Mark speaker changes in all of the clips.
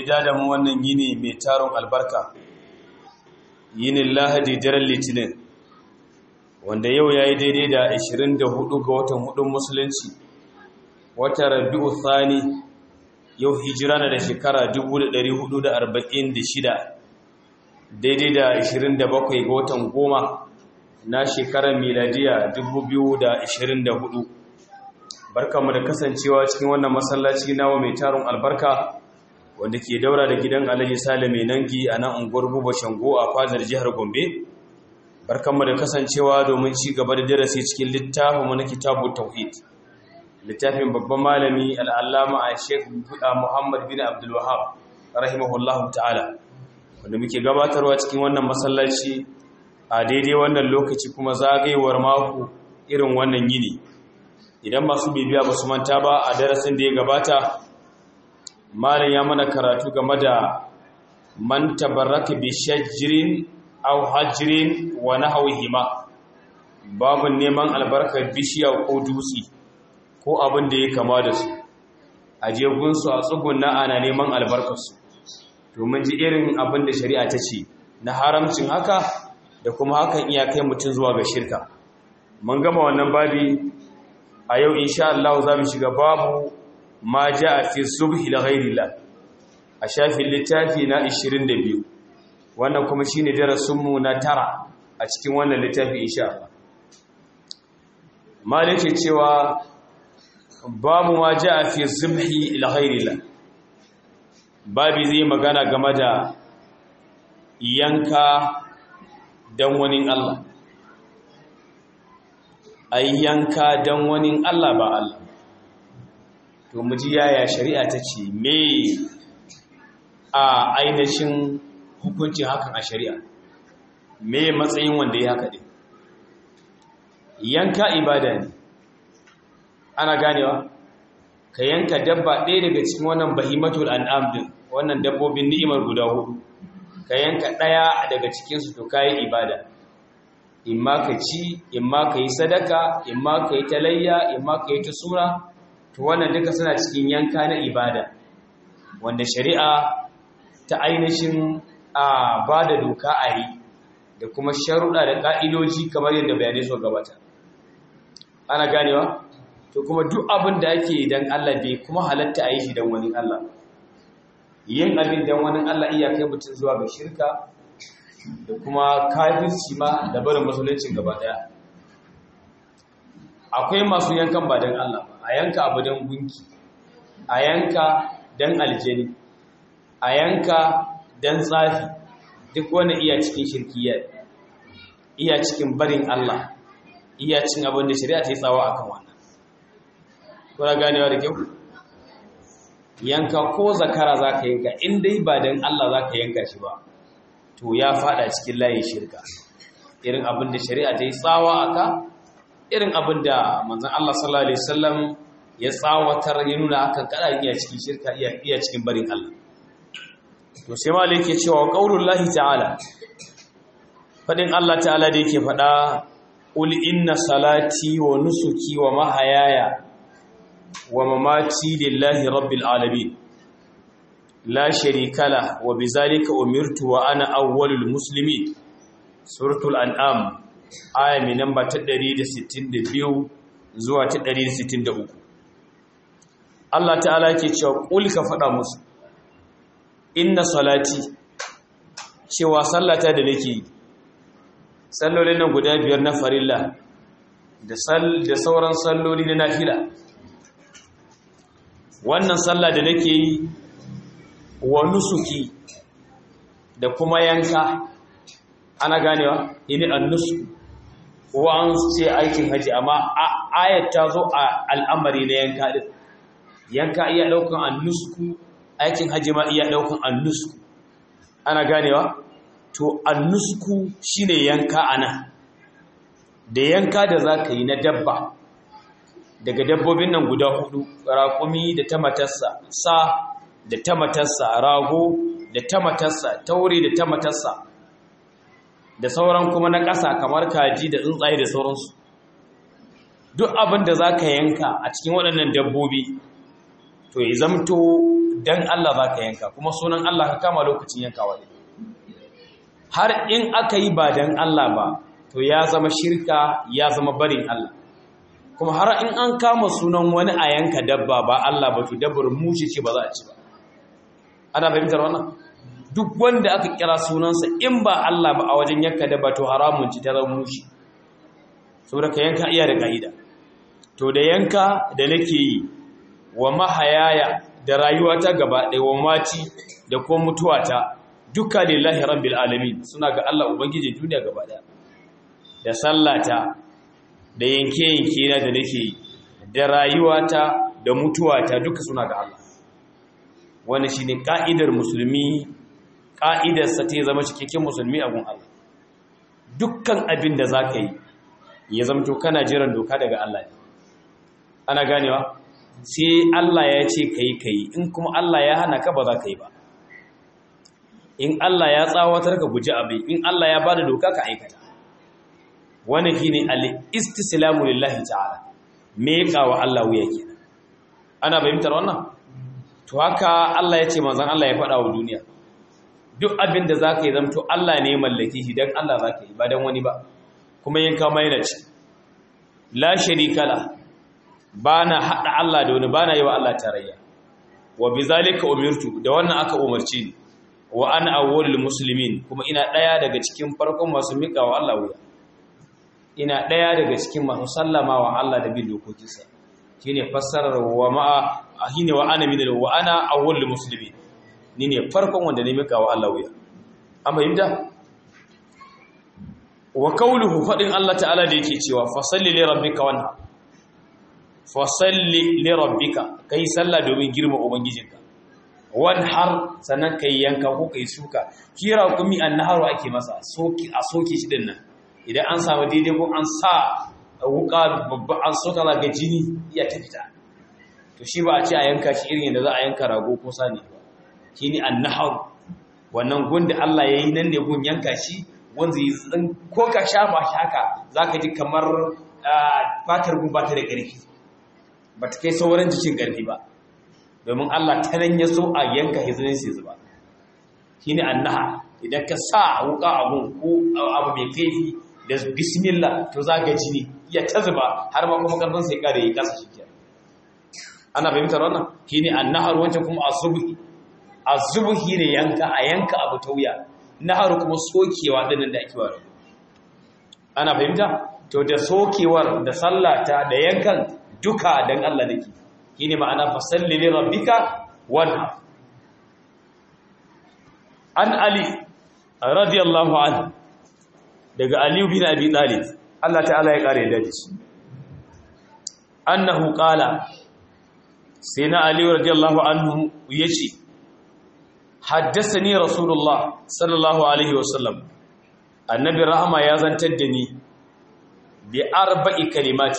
Speaker 1: dada mu wannan yini mai taron albarka yinin lahadi daren litinin wanda yau ya yi daidai da 24 ga watan hudun musulunci wata rabi'u thani yau hijira na da shekara 1446 daidai da 27 ga watan goma na shekarar miladiya 2024 barkanmu da kasancewa cikin wannan masallaci nawa mai taron albarka wanda ke daura da gidan alhaji sale mai nangi a nan unguwar buba shango a fadar jihar gombe barkanmu da kasancewa domin ci gaba da darasi cikin littafin na kitabu tauhid littafin babban malami al'allama a sheikh muhammad bin abdul wahab rahimahullahu ta'ala wanda muke gabatarwa cikin wannan masallaci a daidai wannan lokaci kuma zagayewar mako irin wannan yini idan masu bibiya ba su manta ba a darasin da ya gabata malam ya mana karatu game da man tabarraka bi shajrin aw hajrin wa nahwihima babu neman albarkar bishiya ko dutse ko abin da ya kama da su a jegun su a tsugunna ana neman albarkar su domin ji irin abin da shari'a ta ce na haramcin haka da kuma hakan iya kai mutum zuwa ga shirka mun gama wannan babi a yau insha Allah za mu shiga babu ma ja a fi subhi la ghairillah a shafin littafi na 22 wannan kuma shine darasin mu na tara a cikin wannan littafi insha Allah malike cewa babu ma ja a fi subhi la ghairillah babi zai magana game da yanka dan wani Allah a yanka don wani Allah ba Allah to mu ji yaya shari'a ta ce me a ainihin hukuncin hakan a shari'a me matsayin wanda ya haka din yanka ibada ne ana ganewa ka yanka dabba ɗaya daga cikin wannan bahimatul an'am din wannan dabbobin ni'imar guda hudu ka yanka ɗaya daga cikinsu to kayi ibada imma ka ci imma ka yi sadaka imma ka yi talayya imma ka yi ta sura to wannan duka suna cikin yanka na ibada wanda shari'a ta ainihin a ba da doka a yi da kuma sharuɗa da ƙa'idoji kamar yadda bayanai so gabata ana ganewa to kuma duk abin da ake idan Allah bai kuma halatta a yi shi don wani Allah yin abin don wani Allah iya kai mutum zuwa ga shirka da kuma kafirci ma da barin musuluncin gaba daya akwai masu yankan ba don Allah ba a yanka abu don gunki a yanka don aljani a yanka don tsafi duk wani iya cikin shirkiya iya cikin barin Allah iya cin abin da shari'a ta yi tsawa akan wannan kuna ganewa da kyau yanka ko zakara za ka yanka in dai ba don Allah za ka yanka shi ba to ya fada cikin layin shirka irin abin da shari'a ta yi tsawa aka irin abin da manzan Allah sallallahu Alaihi wasallam ya tsawatar ya nuna akan kada iya cikin shirka iya cikin barin Allah to sai ma yake cewa qaulul lahi ta'ala fadin Allah ta'ala da yake fada qul inna salati wa nusuki wa mahayaya wa mamati lillahi rabbil alamin la sharika la wa bizalika umirtu wa ana awwalul muslimin suratul an'am aya mai namba ta 162 zuwa ta 163 Allah ta'ala yake cewa kul ka faɗa musu inna salati cewa sallata da nake yi sallolin nan guda biyar na farilla da sauran salloli na nafila wannan sallah da nake yi wa nusuki da kuma yanka ana ganewa ini annusu ko an ce aikin haji amma ayat ta zo a al'amari na yanka din yanka iya daukan annusku aikin haji ma iya daukan annusku ana ganewa to annusku shine yanka ana da yanka da zaka yi na dabba daga dabbobin nan guda hudu raƙumi da ta matarsa sa da ta matarsa rago da ta matarsa taure da ta matarsa da sauran kuma na ƙasa kamar kaji da tsuntsaye da sauransu duk abin da za ka yanka a cikin waɗannan dabbobi to ya zamto dan Allah za ka yanka kuma sunan Allah ka kama lokacin yankawa ne har in aka yi ba dan Allah ba to ya zama shirka ya zama barin Allah kuma har in an kama sunan wani a yanka dabba ba Allah ba to dabbar mushi ce ba za a ci ba ana fahimtar wannan duk wanda aka kira sunansa in ba Allah ba a wajen yanka dabba to haramun ci ta zama mushi saboda ka yanka iya da ka'ida to da yanka da nake yi wa mahayaya da rayuwata gaba ɗaya wa mati da kuma mutuwata duka lillahi rabbil alamin suna ga Allah ubangiji duniya gaba ɗaya da sallata da yanke-yanke na da nake yi da rayuwata da mutuwata duka suna ga Allah wani shine ka'idar musulmi ka'idarsa ta zama cikakken musulmi a gun Allah dukkan abin da za ka yi ya zamto kana jiran doka daga Allah ne ana ganewa sai Allah ya ce ka yi ka yi in kuma Allah ya hana ka ba za ka yi ba in Allah ya tsawatar ka guji abin in Allah ya bada doka ka aikata wannan shine al-istislamu lillahi ta'ala me wa Allah wuya kenan ana fahimtar wannan to haka Allah ya ce manzon Allah ya faɗa wa duniya duk abin da zaka yi zamto Allah ne ya mallake shi dan Allah zaka yi ba dan wani ba kuma yanka mai na ci la sharika la bana hada Allah da wani bana yi wa Allah tarayya wa bizalika umirtu da wannan aka umarci ni wa ana awwalul muslimin kuma ina daya daga cikin farkon masu mika wa Allah wuya ina daya daga cikin masu sallama wa Allah da bin dokokinsa shine fassarar wa ma'a shine wa ana min wa ana awwalul muslimin ni ne farkon wanda ne mika wa Allah wuya amma yinda wa qawluhu fadin Allah ta'ala da yake cewa fasalli li rabbika wanha fasalli li rabbika kai sallah domin girma ubangijinka wan har sannan kai yanka ko kai suka kira kumi annaharu ake masa soki a soke shi din nan idan an samu daidai ko an sa wuka babba an soka la ga jini iya ta fita to shi ba a ce a yanka shi irin da za a yanka rago ko sani ba shine annaharu wannan gun da Allah yayi nan ne gun yanka shi wanda yi ko ka shafa shi haka zaka ji kamar fatar gun ba ta da ƙarfi ba ta kai sauran jikin ƙarfi ba domin Allah ta nan ya so a yanka hizinin sai zuba shi ne annaha idan ka sa wuka abun ko abu mai kaifi da bismillah to za ga jini ya ta zuba har ma kuma karfin sai kare ya kasa shi kiyar ana fahimtar wannan shi ne annahar wancan kuma azubuhi azubuhi ne yanka a yanka abu ta wuya nahar kuma sokewa dinnan da ake wa ana fahimta to da sokewar da sallata da yankan duka dan Allah nake shine ma'ana fasalli li rabbika wanha an ali radiyallahu anhu daga ali bin abi talib Allah ta'ala ya kare da shi annahu qala sayna ali radiyallahu anhu yace haddathani rasulullah sallallahu alaihi wasallam annabi rahama ya zantar da ni bi arba'i kalimati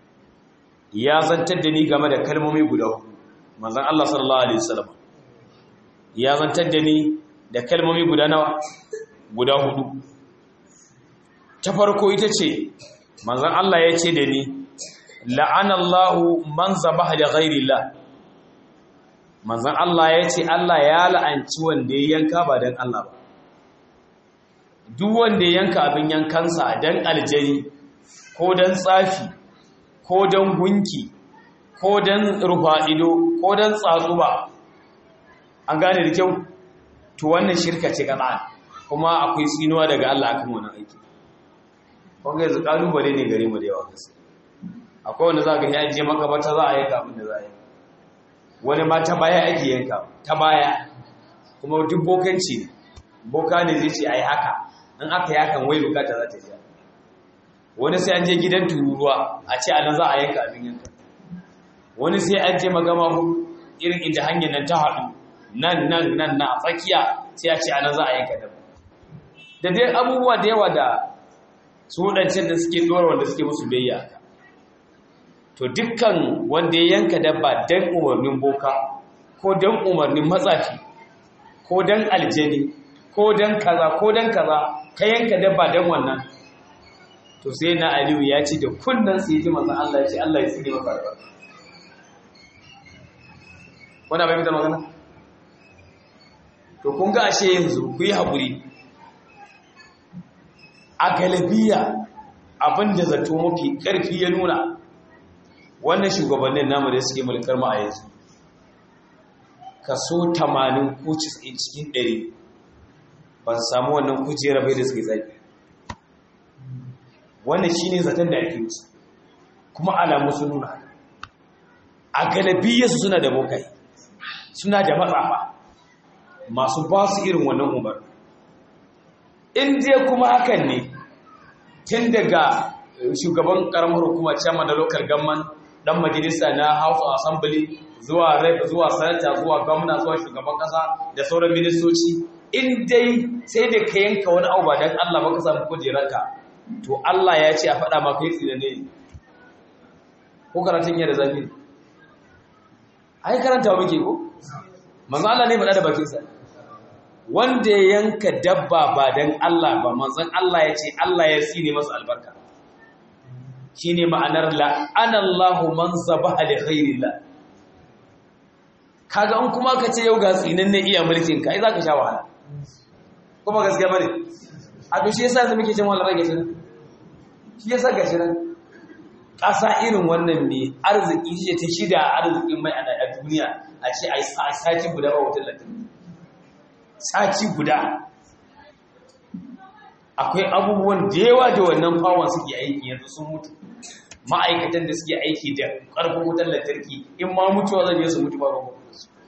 Speaker 1: ya zantar da ni game da kalmomi guda hudu manzon Allah sallallahu alaihi wasallam ya zantar da ni da kalmomi guda nawa guda hudu ta farko ita ce manzon Allah ya ce da ni la'anallahu man zabaha li ghairillah manzon Allah ya ce Allah ya la'anci wanda ya yanka ba dan Allah ba duk wanda ya yanka abin yankansa dan aljani ko dan tsafi ko dan gunki ko dan rufa ido ko dan tsatsuba an gane da kyau to wannan shirka ce kaza kuma akwai tsinuwa daga Allah akan wannan aiki kun ga yanzu kalubale ne gare mu da yawa gaskiya akwai wanda za ka yi ajiye makabata za a yanka abin da za a yi wani ma ta baya ake yanka ta baya kuma duk bokanci ne boka ne zai ce a yi haka in aka yi hakan wai bukata za ta biya wani sai an je gidan tururuwa a ce a nan za a yanka abin yanka wani sai an je magama irin inda hanyar nan ta haɗu nan nan nan na tsakiya sai a ce a nan za a yanka dabba da dai abubuwa da yawa da su waɗancan da suke ɗora wanda suke musu biyayya to dukkan wanda ya yanka dabba don umarnin boka ko don umarnin matsafi ko don aljani ko don kaza ko don kaza ka yanka dabba don wannan to sai na aliyu ya ce da kunnan sai ji manzan Allah ya ce Allah ya tsine maka albarka wanda bai fitar magana to kun ga ashe yanzu ku yi haƙuri a galabiya abinda zato mafi ƙarfi ya nuna wannan shugabannin namu da suke mulkar mu a yanzu kaso 80 ko 90 cikin 100 ban samu wannan kujera bai da suke zafi wannan shine zaton da ake musu kuma alamu sun nuna a galabiyarsu suna da bokai suna da matsafa masu ba su irin wannan umar in dai kuma hakan ne tun daga shugaban karamar hukuma chairman da local government dan majalisa na house of assembly zuwa rep zuwa sanata zuwa gwamna zuwa shugaban kasa da sauran ministoci in dai sai da ka yanka wani abu ba dan Allah ba ka samu kujerarka to Allah ya ce a faɗa maka yi tsinane ko karatun yadda zafi ai karanta muke ko manzo Allah ne faɗa da bakinsa wanda ya yanka dabba ba dan Allah ba manzon Allah ya ce Allah ya tsine masa albarka shine ma'anar la'ana Allahu man zabaha li ghairillah kaga an kuma ka ce yau ga tsinin ne iya mulkin ka ai zaka sha wahala kuma gaskiya bane a to shi yasa yanzu muke jin wahala rage shi shi yasa gashi nan ƙasa irin wannan ne arziki shi ta shida arzikin mai a duniya a ce a sati guda ba wutar lantarki sati guda akwai abubuwan da yawa da wannan fawon suke aiki yanzu sun mutu ma'aikatan da suke aiki da ƙarfin wutar lantarki in ma mutuwa zan yi su mutu ba ruwan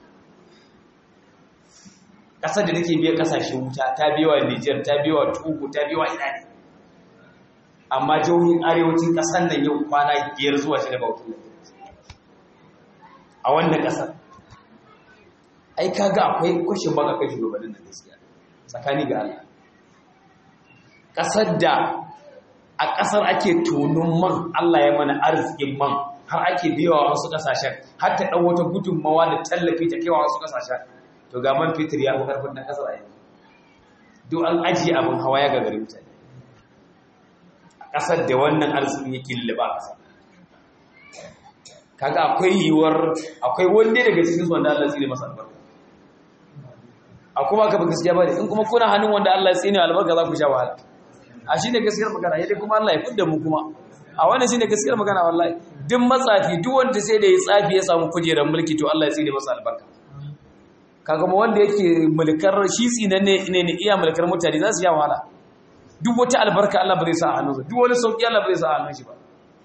Speaker 1: ƙasar da nake biya ƙasashen wuta ta biya wa Nijar ta biya wa Togo ta biya wa ina ne amma jihohin arewacin ƙasar nan yau kwana biyar zuwa shida ba wutar lantarki a wannan ƙasar ai kaga akwai kushin baka kai shugabannin da gaskiya tsakani ga Allah ƙasar da a ƙasar ake tonon man Allah ya mana arzikin man har ake biyawa wasu ƙasashen har ta ɗan wata gudunmawa da tallafi ta kewa wasu ƙasashen to ga man fitir ya fi ƙarfin na ƙasar a yanzu duk an ajiye abin hawa ya gagari mutane a ƙasar da wannan arzikin yake lullaba a ƙasar kaga akwai yiwuwar akwai wanda daga cikin su wanda Allah ya tsine masa albarka a kuma ka ba gaskiya ba in kuma kuna hannun wanda Allah ya tsine albarka za ku sha wahala a shi ne gaskiyar magana yadda kuma Allah ya fidda mu kuma a wannan shi ne gaskiyar magana wallahi duk matsafi duk wanda sai da ya tsafi ya samu kujerar mulki to Allah ya tsine masa albarka kaga mu wanda yake mulkar shi tsinan ne ne ne iya mulkar mutane za su sha wahala duk wata albarka Allah ba zai sa a hannunsa duk wani sauki Allah ba zai sa a hannun shi ba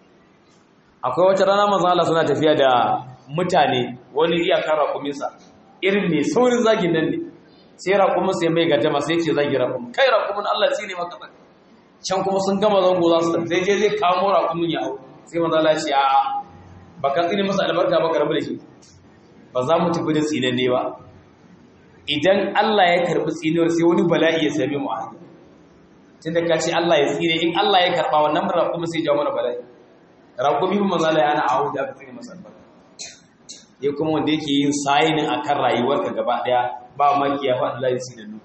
Speaker 1: akwai wata rana manzo Allah suna tafiya da mutane wani iya kara kuminsa irin ne saurin zagin nan ne sai raƙumin sai mai gajama sai ce zagi raƙumin kai raƙumin Allah shi ne maka can kuma sun gama zango za su tafi sai je zai kamo raƙumin ya hau sai manzo Allah ce a'a ba ka tsine masa albarka ba karbi da shi ba za mu tafi da tsinan ne ba idan Allah ya karbi tsinuwar sai wani bala'i ya same mu a hanya tunda ka ce Allah ya tsine in Allah ya karba wannan raƙumin sai ya jawo mana bala'i raƙumi ba manzo Allah ya hana ahu da aka tsine masa albarka ya kuma wanda yake yin sayinin akan rayuwarka gaba daya ba maki ya faɗi layin sinannu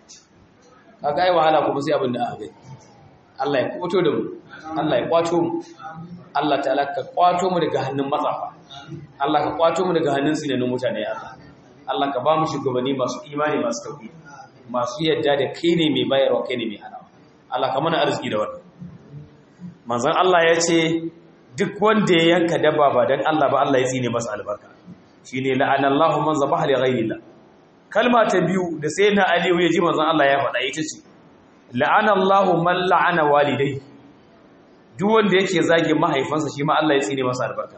Speaker 1: ka ga yi wahala kuma sai abin da aka gai Allah ya kwato da mu Allah ya kwato mu Allah ta'ala ka kwato mu daga hannun matsafa Allah ka kwato mu daga hannun sinannun mutane Allah Allah ka ba mu shugabanni masu imani masu tauhid masu yadda da kai ne mai bayarwa kai ne mai hanawa Allah ka mana arziki da wannan manzon Allah ya ce duk wanda ya yanka dabba ba dan Allah ba Allah ya tsine masa albarka shine la'anallahu man zabaha li ghayrillah kalma ta biyu da sai na aliyu ya ji manzon Allah ya faɗa ita ce la'ana Allahu man la'ana walidai duk wanda yake zage mahaifansa shi ma Allah ya tsine masa albarka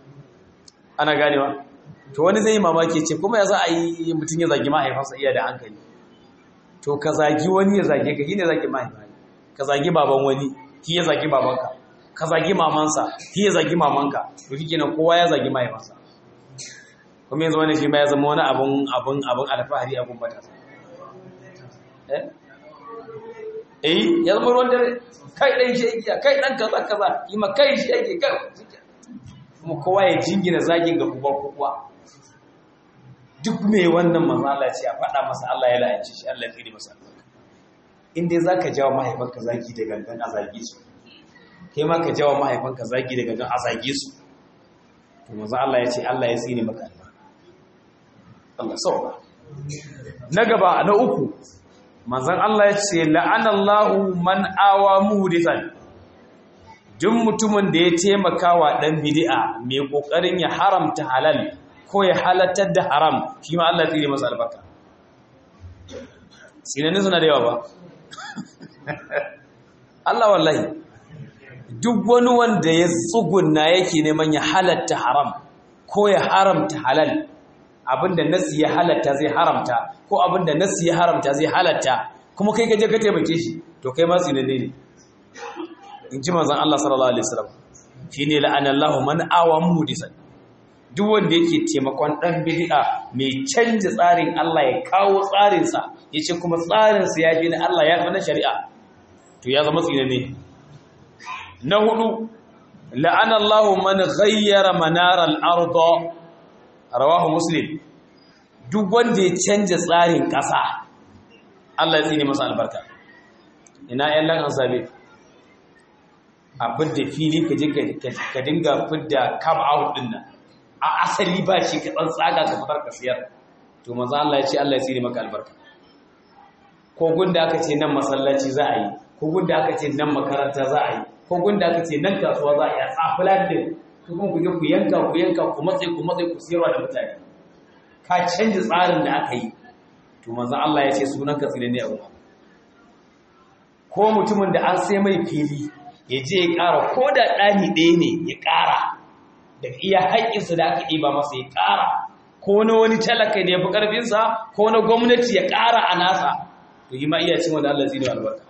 Speaker 1: ana ganewa to wani zai yi mamaki ce kuma ya za a yi mutum ya zage mahaifansa iya da hankali to ka zagi wani ya zage ka shine zage mahaifa ka zagi baban wani shi ya zagi babanka ka zagi mamansa shi ya zagi mamanka to shikenan kowa ya zagi mahaifansa kuma yanzu wani shi ma ya zama wani abun abun abun alfahari abun matasa eh eh ya zama ruwan dare kai dan shi yake kai dan kaza kaza ima kai shi yake kai kuma kowa ya jingina zagin ga kuba kuwa duk mai wannan manzala ce a faɗa masa Allah ya la'anci shi Allah ya tsiri masa albarka in dai zaka jawo mahaifanka zagi da gangan a zage su kai ma ka jawo mahaifanka zagi da gangan a zage su to manzo Allah ya ce Allah ya tsini maka albarka Allah sauka na gaba na uku manzon Allah ya ce la'anallahu man awa muhdisan duk mutumin da ya taimaka wa dan bid'a mai kokarin ya haramta halal ko ya halattar da haram shi ma Allah zai yi masa albarka sinanin suna da yawa ba Allah wallahi duk wani wanda ya tsugunna yake neman ya halatta haram ko ya haramta halal abinda nasi ya halatta zai haramta ko abinda nasi ya haramta zai halatta kuma kai gaje ka taimake shi to kai ma sinanne ne in ji manzon Allah sallallahu alaihi wasallam shine la'anallahu man awa muhdisan duk wanda yake taimakon dan bid'a mai canja tsarin Allah ya kawo tsarin sa yace kuma tsarin sa ya fi na Allah ya fi na shari'a to ya zama tsinanne na hudu la'anallahu man ghayyara manar al-ardh rawahu muslim duk wanda ya canja tsarin ƙasa Allah ya tsine masa albarka ina ƴan lan asabe a fidda fili ka je ka dinga fidda come out din nan a asali ba shi ka tsaga ka fitar ka siyar to manzo Allah ya ce Allah ya tsine maka albarka ko gunda aka ce nan masallaci za a yi ko gunda aka ce nan makaranta za a yi ko gunda aka ce nan kasuwa za a yi a tsafilan din kuma ku je ku yanka ku yanka ku matse ku matse ku siyarwa da mutane ka canji tsarin da aka yi to manzo Allah ya ce sunan ka tsire ne a wuta ko mutumin da an sai mai fili ya je ya ƙara ko da ɗani ɗaya ne ya ƙara da iya haƙƙinsa da aka ɗiba masa ya ƙara ko na wani talaka da ya fi ƙarfinsa ko na gwamnati ya ƙara a nasa to yi ma iya cin wanda Allah zai albarka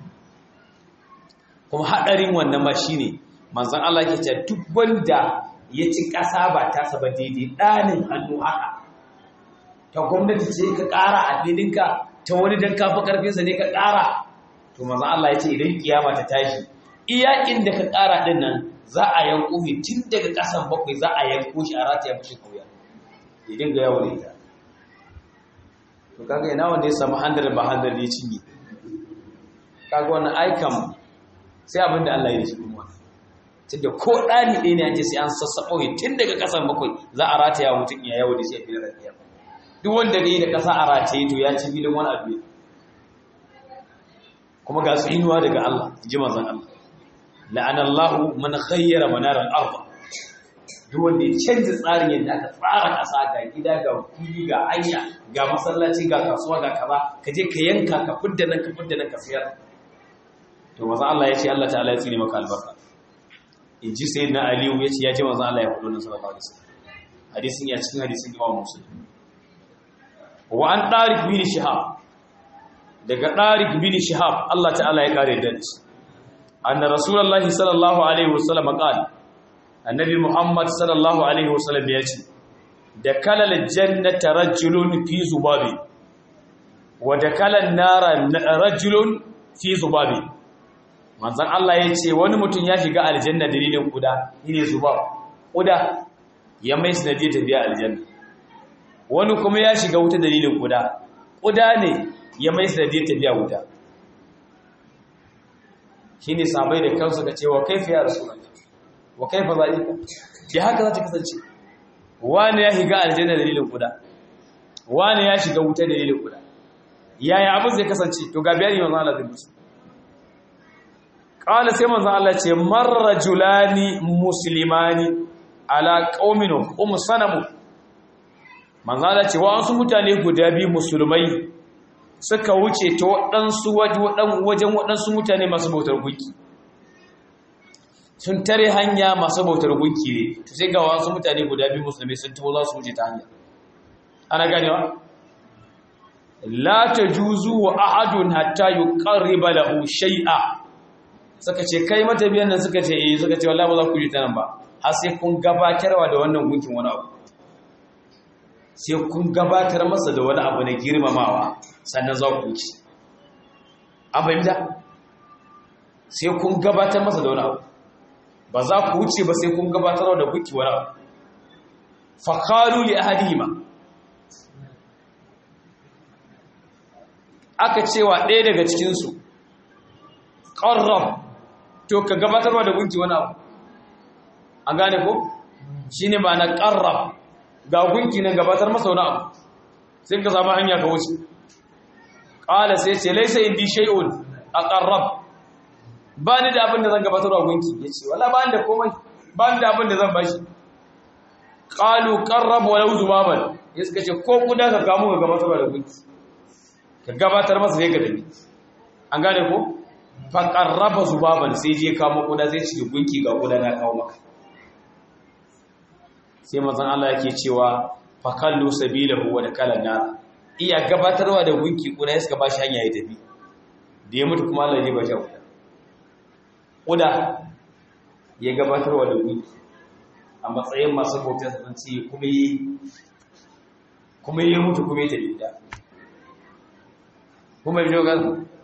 Speaker 1: kuma haɗarin wannan ma shine manzon Allah ke ce duk wanda ya ci ƙasa ba ta saba daidai ɗanin hannu haka ta gwamnati ce ka ƙara a filinka ta wani don kafa ƙarfinsa ne ka ƙara to manzon Allah ya ce idan kiyama ta tashi iya inda ka ƙara ɗin nan za a yanko shi tun daga ƙasan bakwai za a yanko shi a rataya mashi kauya ya dinga yawon ita to kaga ina wanda ya samu handar ba handar ya cinye kaga wannan aikan sai abin da Allah ya shi kuma tunda ko ɗani ɗaya ne an ce sai an sassaɓo shi tun daga ƙasan bakwai za a rataya mutum ya yawo da shi a filin rafiya duk wanda ne da ƙasa a rataye to ya ci filin wani abu kuma ga su inuwa daga Allah ji manzon Allah la'anallahu man khayyara manar al-ard duk wanda ya canza tsarin yadda aka tsara ƙasa ga gida ga fili ga hanya ga masallaci ga kasuwa ga kaza ka je ka yanka ka fidda nan ka fidda nan ka sayar to manzon Allah ya ce Allah ta'ala ya tsine maka albarka in ji sai na aliyu ya ce ya ce manzan Allah ya faɗo nan sallallahu alaihi wasallam hadisin ya cikin hadisin imam muslim wa an tariq bin shihab daga tariq bin shihab Allah ta'ala ya kare da shi anna rasulullahi sallallahu alaihi wasallam qala annabi muhammad sallallahu alaihi wasallam ya ce da kalal jannata rajulun fi zubabi wa da kalan nara rajulun fi zubabi manzan Allah ya ce wani mutum ya shiga aljanna dalilin kuda ne zuba kuda ya mai sanadiyar tafiya aljanna wani kuma ya shiga wuta dalilin kuda kuda ne ya mai sanadiyar tafiya wuta shi ne sabai da kansu ka ce wa kaifa ya rasu wa kaifa zalika ya haka za ta kasance wani ya shiga aljanna dalilin kuda wani ya shiga wuta dalilin kuda yaya abin zai kasance to ga biyar yi manzan Allah zai musu ƙala sai manzan Allah ce marra julani musulmani ala ƙauminu umu sanamu manzan Allah ce wa'ansu mutane guda biyu musulmai suka wuce ta waɗansu wajen waɗansu mutane masu bautar gunki sun tare hanya masu bautar gunki ne to sai ga wasu mutane guda biyu musulmai sun taho za su wuce ta hanya ana ganewa la tajuzu wa ahadun hatta yuqarriba lahu shay'a suka ce kai matabiyan nan suka ce eh suka ce wallahi ba za ku yi ta nan ba har sai kun gabatarwa da wannan gunkin wani abu sai kun gabatar masa da wani abu na girmamawa sannan za ku ci an fahimta sai kun gabatar masa da wani abu ba za ku wuce ba sai kun gabatarwa da gunki wani abu fakalu li ahadihima aka cewa ɗaya daga cikinsu ƙarrab to ka gabatarwa da gunki wani abu an gane ko shi ne ba na ƙarrab ga gunki na gabatar masa wani abu sai ka samu hanya ka wuce qala sai ce laysa indi shay'un aqarrab ba ni da abin da zan gabatar wa gunki yace wala ba ni da komai ba ni da abin da zan bashi qalu qarrab walau zubaban ya suka ce ko kuda ka kamo ka gabatar da gunki ka gabatar masa sai ka dabi an gane ko fa qarraba zubaban sai je kamo kuda sai ci gunki ga kuda na kawo maka sai manzon Allah yake cewa fa kallu sabilahu wa dakala nar iya gabatarwa da gunki kuda ya suka bashi hanya ya tafi da ya mutu kuma Allah ya ba shi kuda kuda ya gabatarwa da gunki a matsayin masu bautar sun ce kuma yi kuma yi mutu kuma yi tafi da kuma yi jogar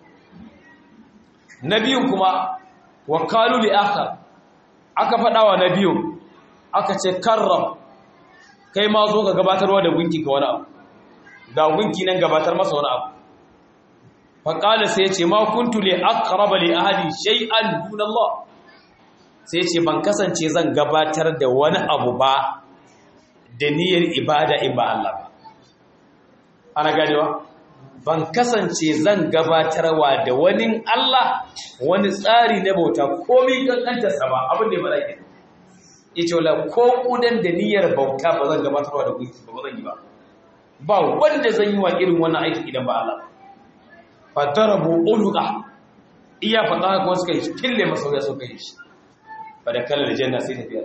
Speaker 1: na biyun kuma wakalu li aka aka faɗawa na biyun aka ce karram kai ma zo ka gabatarwa da gunki ka wani abu ga gunki nan gabatar masa wani abu faƙala sai ce ma kuntu li aqraba li ahadi shay'an dun Allah sai ce ban kasance zan gabatar da wani abu ba da niyyar ibada in ba Allah ba ana ganewa ban kasance zan gabatarwa da wani Allah wani tsari na bauta komai kankantarsa ba abin da ya faɗa ke yace wala ko kudan da niyyar bauta ba zan gabatarwa da gunki ba zan yi ba ba wanda zan yi wa irin wannan aiki idan ba Allah fa darabu uluqa iya faɗa ko suka yi kille masa ya suka yi shi ba da kallar janna sai tafiya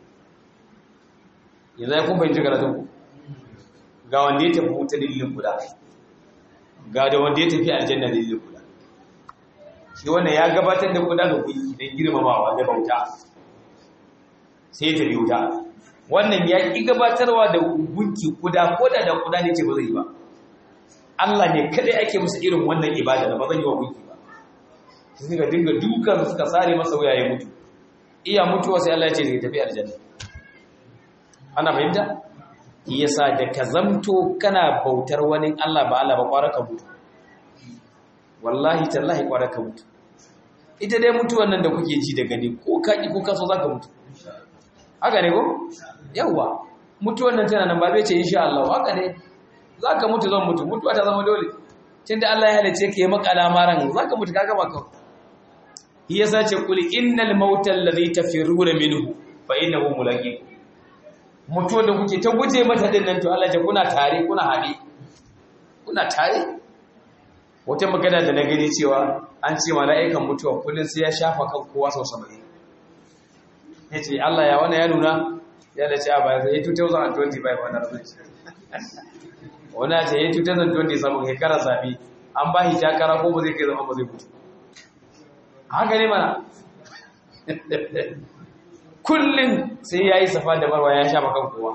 Speaker 1: yanzu ya kun fahimci karatun ku ga wanda ya tafi wuta dalilin guda ga da wanda ya tafi aljanna dalilin guda shi wannan ya gabatar da guda ga gunki don girmamawa da bauta sai ta biyu ta wannan ya ƙi gabatarwa da gunki kuda ko da da kuda ne ce ba zai yi ba Allah ne kadai ake musu irin wannan ibada da ba zan yi wa gunki ba sai suka dinga dukan suka sare masa wuya ya mutu iya mutuwa sai Allah ya ce zai tafi aljanna ana fahimta yasa da ka zamto kana bautar wani Allah ba Allah ba kwara ka mutu wallahi tallahi kwara ka mutu ita dai mutuwan nan da kuke ji da gani ko ka ki ko ka so zaka mutu haka ne ko yawa mutuwan nan tana nan ba zai ce insha Allah haka ne zaka mutu zan mutu mutuwa ta zama dole tunda Allah ya halice ka yi maka lamaran zaka mutu ka gama ka yasa ce kul innal mauta alladhi tafiruna minhu fa innahu mulaqikum mutuwar da kuke ta guje mata din nan to Allah ya kuna tare kuna haɗe kuna tare wata magana da na gani cewa an ce mala'ikan mutuwa kullun sai ya shafa kan kowa sau 70 yace Allah ya wannan ya nuna ya da ce a baya sai 2025 wannan rabin wannan ce 2027 shekara zabi an ba shi takara ko ba zai kai zama ba zai mutu haka ne mana kullum sai ya yi safa da marwa ya sha makan kowa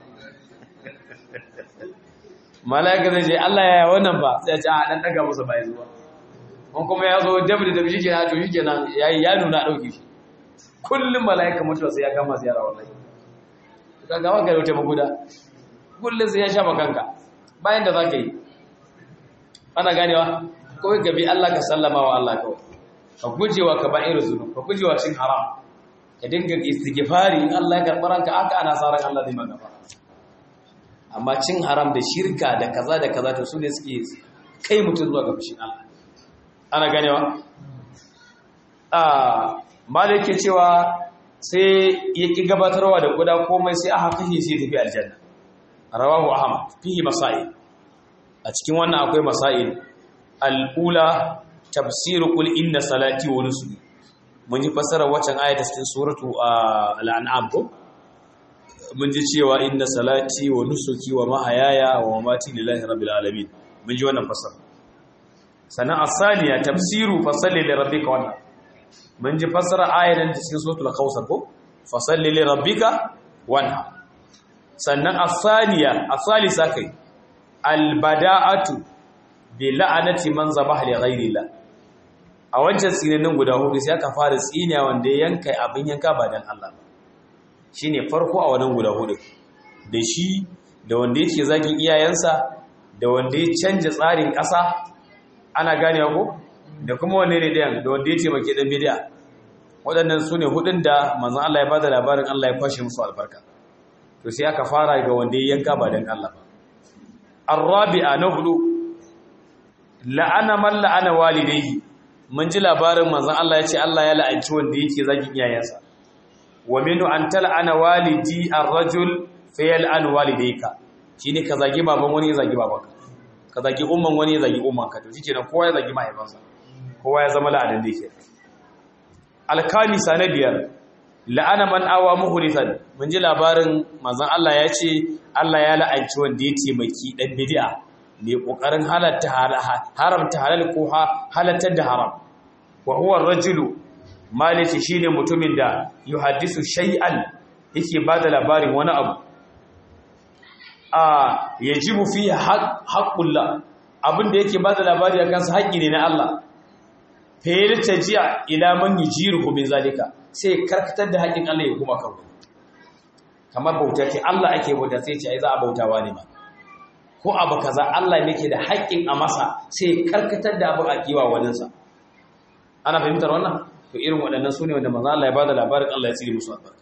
Speaker 1: malaka zai ce Allah ya yi wannan ba sai ya ce a ɗan ɗaga masa bayan zuwa wani kuma ya zo dabi da shi ke na to shi ke nan ya nuna ɗauki shi kullum mala'ika mutuwa sai ya kama ziyara wallahi ka gama ka da wata maguda kullum sai ya sha makanka bayan da za ka yi ana ganewa kawai ka bi Allah ka sallama wa Allah kawai ka gujewa ka ba irin zunu ka gujewa cin haram ka dinga istighfari in Allah ya karɓi ranka aka ana sa ran Allah zai maka amma cin haram da shirka da kaza da kaza to su ne suke kai mutum zuwa ga fushin Allah ana ganewa a malik ke cewa sai ya ki gabatarwa da guda komai sai aka kashe sai tafi aljanna rawahu ahmad fihi masail a cikin wannan akwai masail al-ula tafsir qul inna salati wa nusuki mun ji fasara waccan ayata cikin suratu al-an'am ko mun ji cewa inna salati wa nusuki wa mahayaya wa mamati lillahi rabbil alamin mun ji wannan fasara sannan asaniya tafsiru fasalli li rabbika wannan mun ji fasara ayatan cikin suratul kausar ko fasalli li rabbika wanha sannan asaniya asalisa kai albada'atu bi la'anati man zabaha li ghayrillah a wancan tsinanin guda hudu sai aka fara tsiniya wanda ya yanka abin yanka ba dan Allah ba shine farko a wannan guda hudu da shi da wanda yake zagin iyayensa da wanda ya canja tsarin ƙasa ana gane ko da kuma wanne ne dayan da wanda ya taimake dan bid'a waɗannan su ne hudun da manzon Allah ya bada labarin Allah ya kwashe musu albarka to sai aka fara ga wanda ya yanka ba dan Allah ba arabi'a na hudu la'ana man la'ana walidayhi mun ji labarin manzon Allah ya ce Allah ya la'anci wanda yake zagin iyayensa wa minu an tal'ana walidi ar-rajul fa yal'an walidayka shine ka zagi baban wani ya zagi babanka ka zagi umman wani ya zagi ummanka to shikenan kowa ya zagi mahaifansa kowa ya zama la'anan da yake al-kamisa na biyar la'ana man awa muhrisan mun ji labarin manzon Allah ya ce Allah ya la'anci wanda ya taimaki dan bid'a mai kokarin halatta haramta halal ko halattar da haram wa huwa ar-rajulu maliki shine mutumin da yuhaddisu shay'an yake bada labarin wani abu a yajibu fi haqqullah abinda yake bada labari akan sa haƙi ne na Allah fa yartaji'a ila man yujiruhu min zalika sai karkatar da haƙin Allah ya kuma kan kamar bauta ce Allah ake bauta sai ce ai za a bautawa ne ma ko abu kaza Allah ne ke da haƙƙin a masa sai karkatar da abin a kiwa waninsa ana fahimtar wannan to irin waɗannan su ne wanda maza Allah ya ba da labarin Allah ya tsiri musu albarka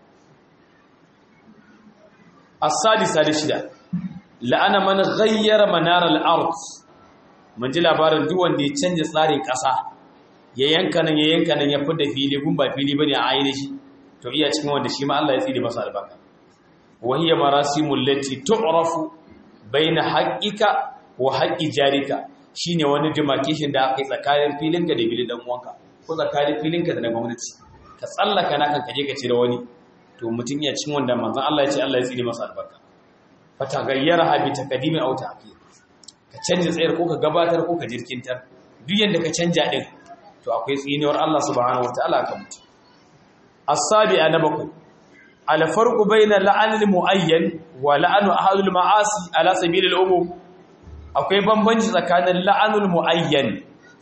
Speaker 1: as-sadisa da shida la'ana man ghayyara manar al-ard mun ji labarin duk wanda ya canja tsarin ƙasa ya yanka nan ya yanka nan ya fidda fili gun ba fili bane a ainihi shi to iya cikin wanda shi ma Allah ya tsiri masa albarka wa hiya marasimul lati tu'rafu baina haƙiƙa wa haƙi jarika shine wani demarcation da aka yi tsakanin filinka da filin dan uwanka ko tsakanin filinka da na gwamnati ka tsallaka na kan kaje ka cire wani to mutum ya cin wanda manzon Allah ya ce Allah ya tsine masa albarka fa tagayyara bi taqdimi aw ta'khir ka canja tsayar ko ka gabatar ko ka jirkintar duk yanda ka canja din to akwai tsinewar Allah subhanahu wataala kan mutum as-sabi'a na bakwai alfarku bayna la'anil muayyan wa la'anu ahadul ma'asi ala sabilil umum akwai bambanci tsakanin la'anul muayyan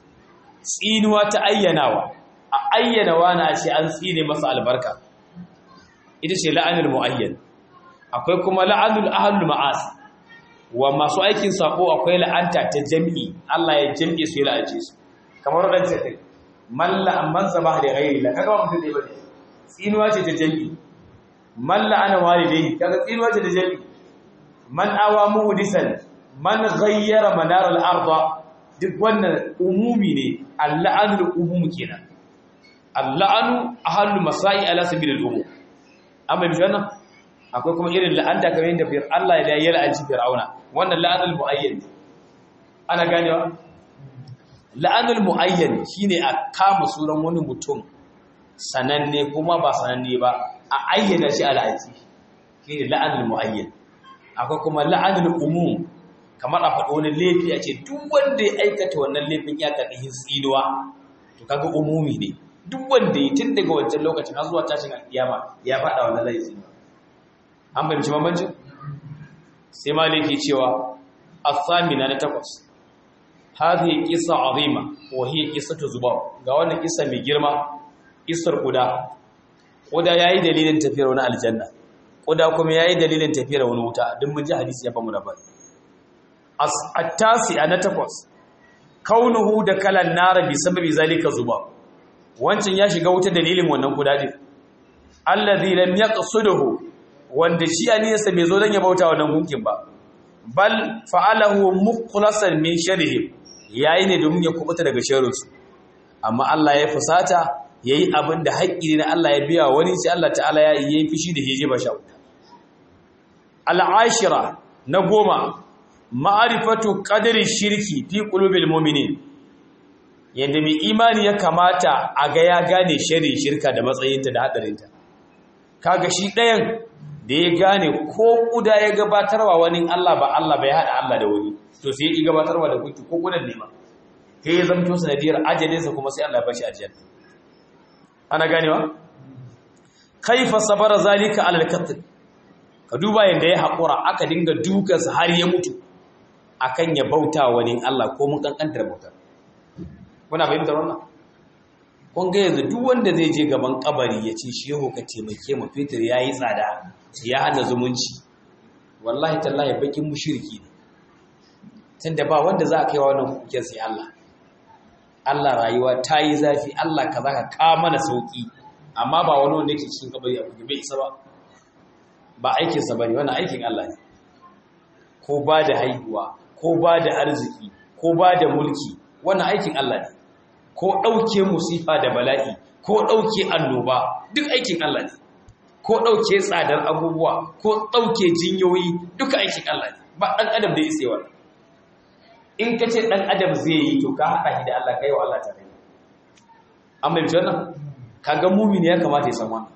Speaker 1: tsinuwa ta ayyanawa a ayyana wani a ce an tsine masa albarka ita ce la'anul muayyan akwai kuma la'anul ahadul ma'asi wa masu aikin sako akwai la'anta ta jami'i Allah ya jami'i su ya la'ance su kamar wadanda ce man la'amman zaba da ghairi la kaga mutum dai bane tsinuwa ce ta jami'i man la'ana walidayhi kaga tsinuwa ce da jami man awa muhdisan man ghayyara manar al-ardh duk wannan umumi ne al-la'anul umum kenan al-la'anu ahallu masai ala sabil al-umum amma bi wannan akwai kuma irin la'anta kamar yadda fir Allah ya yi la'anci fir'auna wannan la'anul muayyan ana ganewa la'anul muayyan shine a kama suran wani mutum sananne kuma ba sananne ba a ayyana shi al'aji shi ne la'anul mu'ayyan akwai kuma la'anul umum kamar a faɗo wani laifi a ce duk wanda ya aikata wannan laifin ya karɓi hin tsinuwa to kaga umumi ne duk wanda ya tun daga wancan lokacin har zuwa tashin alƙiyama ya faɗa wannan laifi an fahimci bambancin sai maliki cewa as-samina na takwas hadhihi qissa azima wa hiya qissatu zubab ga wannan kissa mai girma kissar kuda Ƙuda ya yi dalilin tafiyar wani aljanna ƙuda kuma ya yi dalilin tafiyar wani wuta don mun ji hadisi ya famu da bari a tasi a na takwas kaunuhu da kalan nara bi sababi zalika zuba wancan ya shiga wuta dalilin wannan ƙuda din allazi lam yaqsuduhu wanda shi aniyarsa bai zo don ya bauta wannan gunkin ba bal fa'alahu mukhlasan min sharrihi yayi ne domin ya kubuta daga sharrinsu amma Allah ya fusata ya yi abin da haƙƙi na Allah ya biya wani sai Allah ta'ala ya yi fishi da heje ba sha'uta. Al'ashira na goma, ma'arifatu ƙadarin shirki fi ƙulubil mominin, yadda mai imani ya kamata a ga ya gane shari shirka da matsayinta da haɗarinta. Kaga shi ɗayan da ya gane ko ƙuda ya gabatarwa wani Allah ba Allah bai haɗa Allah da wani, to sai ya ƙi gabatarwa da kuki ko ƙudan nema. Sai ya zamto sanadiyar ajalinsa kuma sai Allah ya bashi ajiyar. ana ganewa kaifa sabara zalika alal qatl ka duba yanda ya hakura aka dinga dukansa har ya mutu akan ya bauta wani Allah ko mun kankantar bautar kuna fahimtar wannan kun ga yanzu duk wanda zai je gaban kabari ya ce shehu ka taimake mu fitir yayi tsada ya hana zumunci wallahi tallahi bakin mushriki ne tunda ba wanda za a kai wa wannan kuken sai Allah Allah rayuwa ta yi zafi Allah ka za ka ka mana sauƙi amma ba wani wanda yake cikin kabari a kuke bai isa ba ba aikinsa ba ne wani aikin Allah ne ko ba da haihuwa ko ba da arziki ko ba da mulki wannan aikin Allah ne ko ɗauke musifa da bala'i ko ɗauke annoba duk aikin Allah ne ko ɗauke tsadar abubuwa ko ɗauke jinyoyi duka aikin Allah ne ba ɗan adam da ya tsaye wannan in ka ce ɗan adam zai yi to ka haɗa shi da Allah kai wa Allah tare an bai wannan kaga mumini ya kamata ya san wannan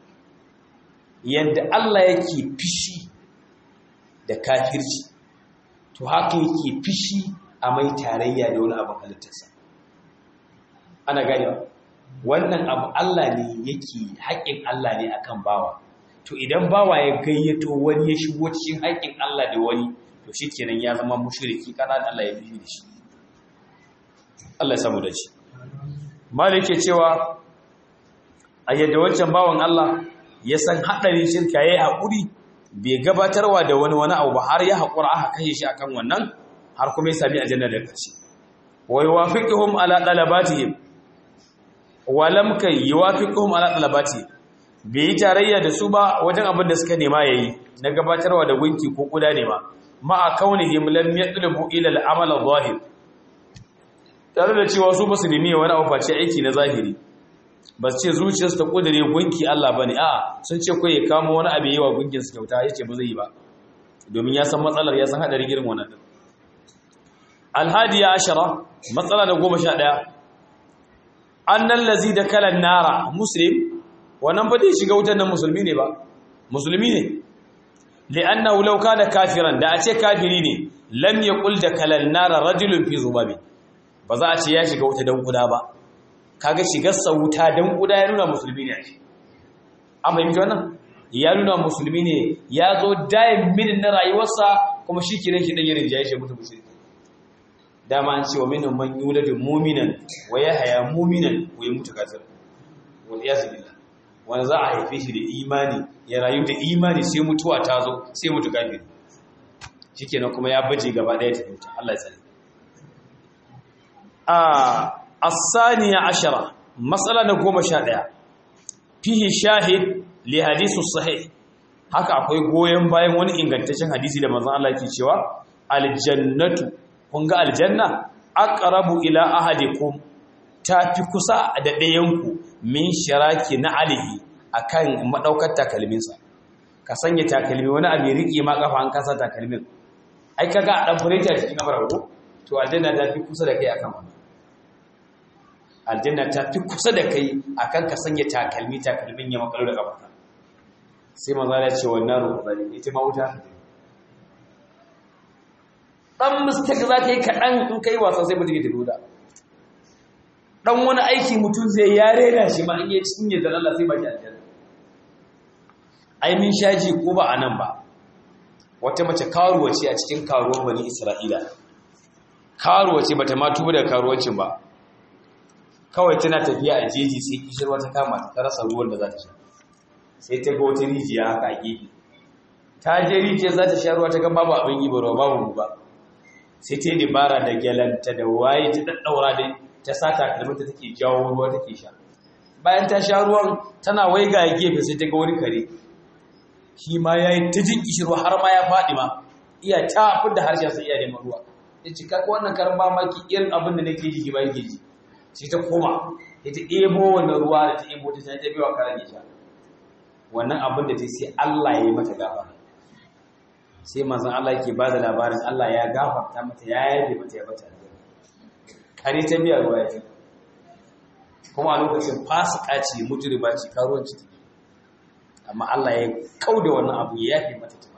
Speaker 1: yanda Allah yake fishi da kafirci to haka yake fishi a mai tarayya da wani abin halittarsa ana ganewa wannan abu Allah ne yake haƙƙin Allah ne akan bawa to idan bawa ya gayyato wani ya shigo cikin haƙƙin Allah da wani to shikenan ya zama mushriki kana da Allah ya fishi da shi Allah ya samu da shi malik ke cewa a yadda wancan bawan Allah ya san haɗarin shirka yayi haƙuri bai gabatarwa da wani wani abu ba har ya haƙura aka kashe shi akan wannan har kuma ya sami aljanna da ƙarshe wa yuwafiquhum ala talabatihim wa lam kay yuwafiquhum ala talabatihim bai yi tarayya da su ba wajen abin da suka nema yayi na gabatarwa da gunki ko kuda ne ba ma a kaunihim lam yatlubu ila al-amal adh-dhahir tare da cewa su basu nemi wani abu face aiki na zahiri ba su ce zuciyarsu ta kudure gunki Allah bane a sun ce kai ya kamo wani abu yayi wa gunkin su kyauta yace ba zai yi ba domin ya san matsalar ya san hadarin irin wannan din alhadiya ashara matsala da goma sha ɗaya annan lazi da kalan nara muslim wannan ba zai shiga wutar nan musulmi ne ba musulmi ne li'annahu law kana kafiran da a ce kafiri ne lam yaqul da kalan nara rajulun fi zubabi ba za a ce ya shiga wuta dan kuda ba kaga shigar sa wuta dan kuda ya nuna musulmi ne shi an fahimci wannan ya nuna musulmi ne ya zo dayin min na rayuwarsa kuma shi kiran shi dan yarin jaye shi mutu musulmi dama an ce wa minhum man yuladu mu'minan wa yahya mu'minan wa yamutu kafir wal iyaz billah wanda za a haife shi da imani ya rayu da imani sai mutuwa ta zo sai mutu kafir shikenan kuma ya baje gaba daya ta mutu Allah ya tsare a as-saniya ashara mas'ala na 11 fihi shahid li hadithu sahih haka akwai goyen bayan wani ingantaccen hadisi da manzon Allah yake cewa aljannatu kun ga aljanna aqrabu ila ahadikum tafi kusa da ɗayanku min shiraki na alihi akan madaukar takalminsa ka sanya takalmi wani abu riƙe ma kafa an kasa takalmin ai kaga a dan fureta cikin kafar ko to aljanna ta fi kusa da kai akan wannan aljanna ta fi kusa da kai akan ka sanya takalmi takalmin ya makalo da kafa sai maza ya ce wannan ruwa zai ita ma wuta ɗan mistake za ka yi kaɗan in ka yi wasa sai mutum ya tafi da ɗan wani aiki mutum zai ya rena shi ma in yi cinye da Allah sai ba shi aljanna ai min shaji ko ba a nan ba wata mace karuwa ce a cikin karuwan bani isra'ila karuwa ce bata ma tuba da karuwancin ba kawai tana tafiya a jeji sai kishirwa ta kama ta rasa ruwan da za ta sha sai ta ga wata rijiya haka a gefe ta je rijiyar za ta sha ruwa ta ga babu abin yi ba ruwa babu ba sai ta yi dabara da gyalanta da waye ta daddaura dai ta sa takalminta take jawo ruwa take sha bayan ta sha ruwan tana waiga ya gefe sai ta ga wani kare shi ma ya yi ta jin kishirwa har ma ya faɗi ma iya ta fi da harshen sa iya neman ruwa ya ci kaka wannan karan mamaki irin abin da nake ji ba yake ji sai ta koma ya ta ɗebo wannan ruwa da ta ɗebo ta ta biyo wa karen ya sha wannan abin da ta sai Allah ya yi mata gafara sai manzon Allah yake ba da labarin Allah ya gafarta mata ya yabe mata ya bata aljanna kare ta biya ruwa ya kuma a lokacin fasika ce mujriba ce karuwanci ta amma Allah ya kauda wannan abu ya yafe mata ta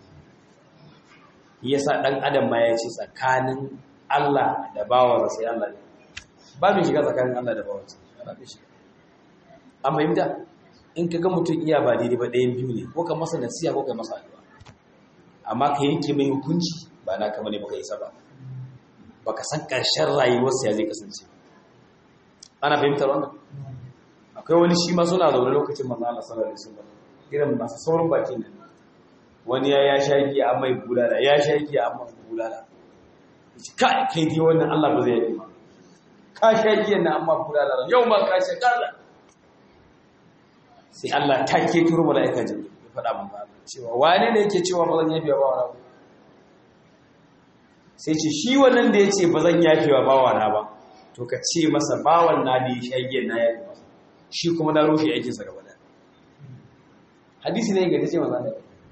Speaker 1: yasa dan adam ma ya ce tsakanin Allah da bawansa sai Allah ne ba mai shiga tsakanin Allah da bawansa ba mai shiga amma yinda in kaga mutum iya ba daidai ba ɗayan biyu ne ko ka masa nasiha ko ka masa addu'a amma ka yanke mai hukunci ba na kama ne baka isa ba baka san ƙarshen rayuwarsa ya zai kasance ana fahimtar wannan akwai wani shi ma suna zaune lokacin manzo Allah sallallahu alaihi wasallam irin masu saurin bakin nan wani ya ya sha giya amma ya bulala ya sha giya amma ya bulala ka kai dai wannan Allah ba zai yi ba ka sha giya na amma bulala yau ma ka sha kaza sai Allah ta ke turo mala'ika jibril ya faɗa mun ba cewa wane ne yake cewa ba zan yafi ba wani sai ce shi wannan da ya ce ba zan yafe wa bawana ba to ka ce masa bawan na da ya shage na yafe masa shi kuma na rushe aikinsa gaba da hadisi ne ga ce maza da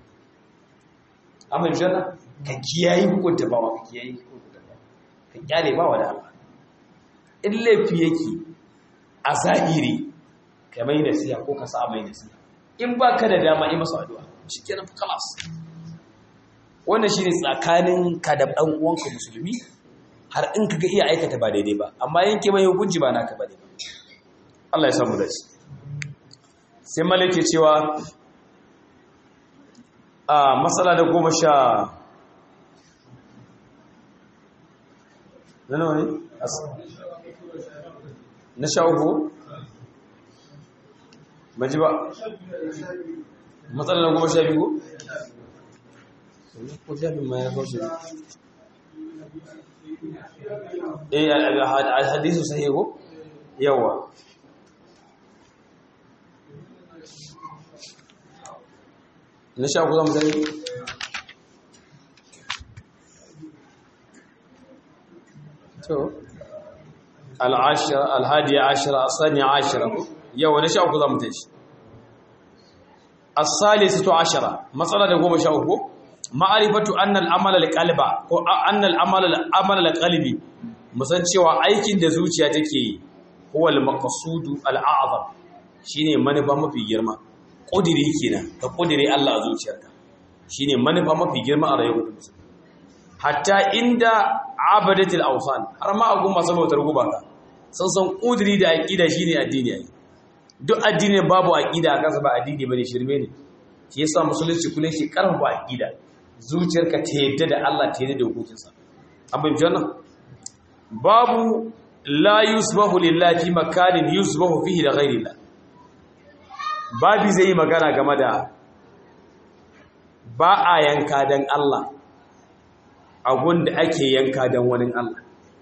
Speaker 1: amma jana ka kiyayi hukunta bawa ka kiyayi hukunta bawa ka kyale bawa da Allah in laifi yake a zahiri ka mai nasiha ko ka sa mai nasiha in ba ka da dama yi masa addu'a shi kenan fi kalas wannan shi ne tsakanin ka da ɗan uwanka musulmi har in ka ga iya aikata ba daidai ba amma yanke mai hukunci ba naka ba ne ba Allah ya samu dace sai malake cewa a matsala da goma sha zanawa ne? na sha uku? maji ba matsala da goma sha biyu ko sha biyu ma ya kawo su eh hadisu sahihu yawa na sha ku zama zai to al'ashira alhadiya ashira asani ashira yau na sha ku zama ta shi as-salisatu ashara matsala da goma sha uku ma'arifatu annal amala al-qalba ko annal amala al-amala al-qalbi musan cewa aikin da zuciya take yi huwa al-maqsudu al-a'zam shine manufa mafi girma ƙudiri kenan ka ƙudiri Allah a zuciyarka shine manufa mafi girma a rayuwar mutum hatta inda abadatul awsan har ma agun masu bautar gubaka sun san ƙudiri da aqida shine addini yayi duk addini babu aqida a kansa ba addini bane shirme ne shi yasa musulunci kullun shi karfafa aqida zuciyarka ta yadda da Allah ta yadda da hukuncinsa abin janna babu la yusbahu lillahi fi makanin yusbahu fihi da ghairillah babi zai yi magana game da ba a yanka don Allah a da ake yanka don wani Allah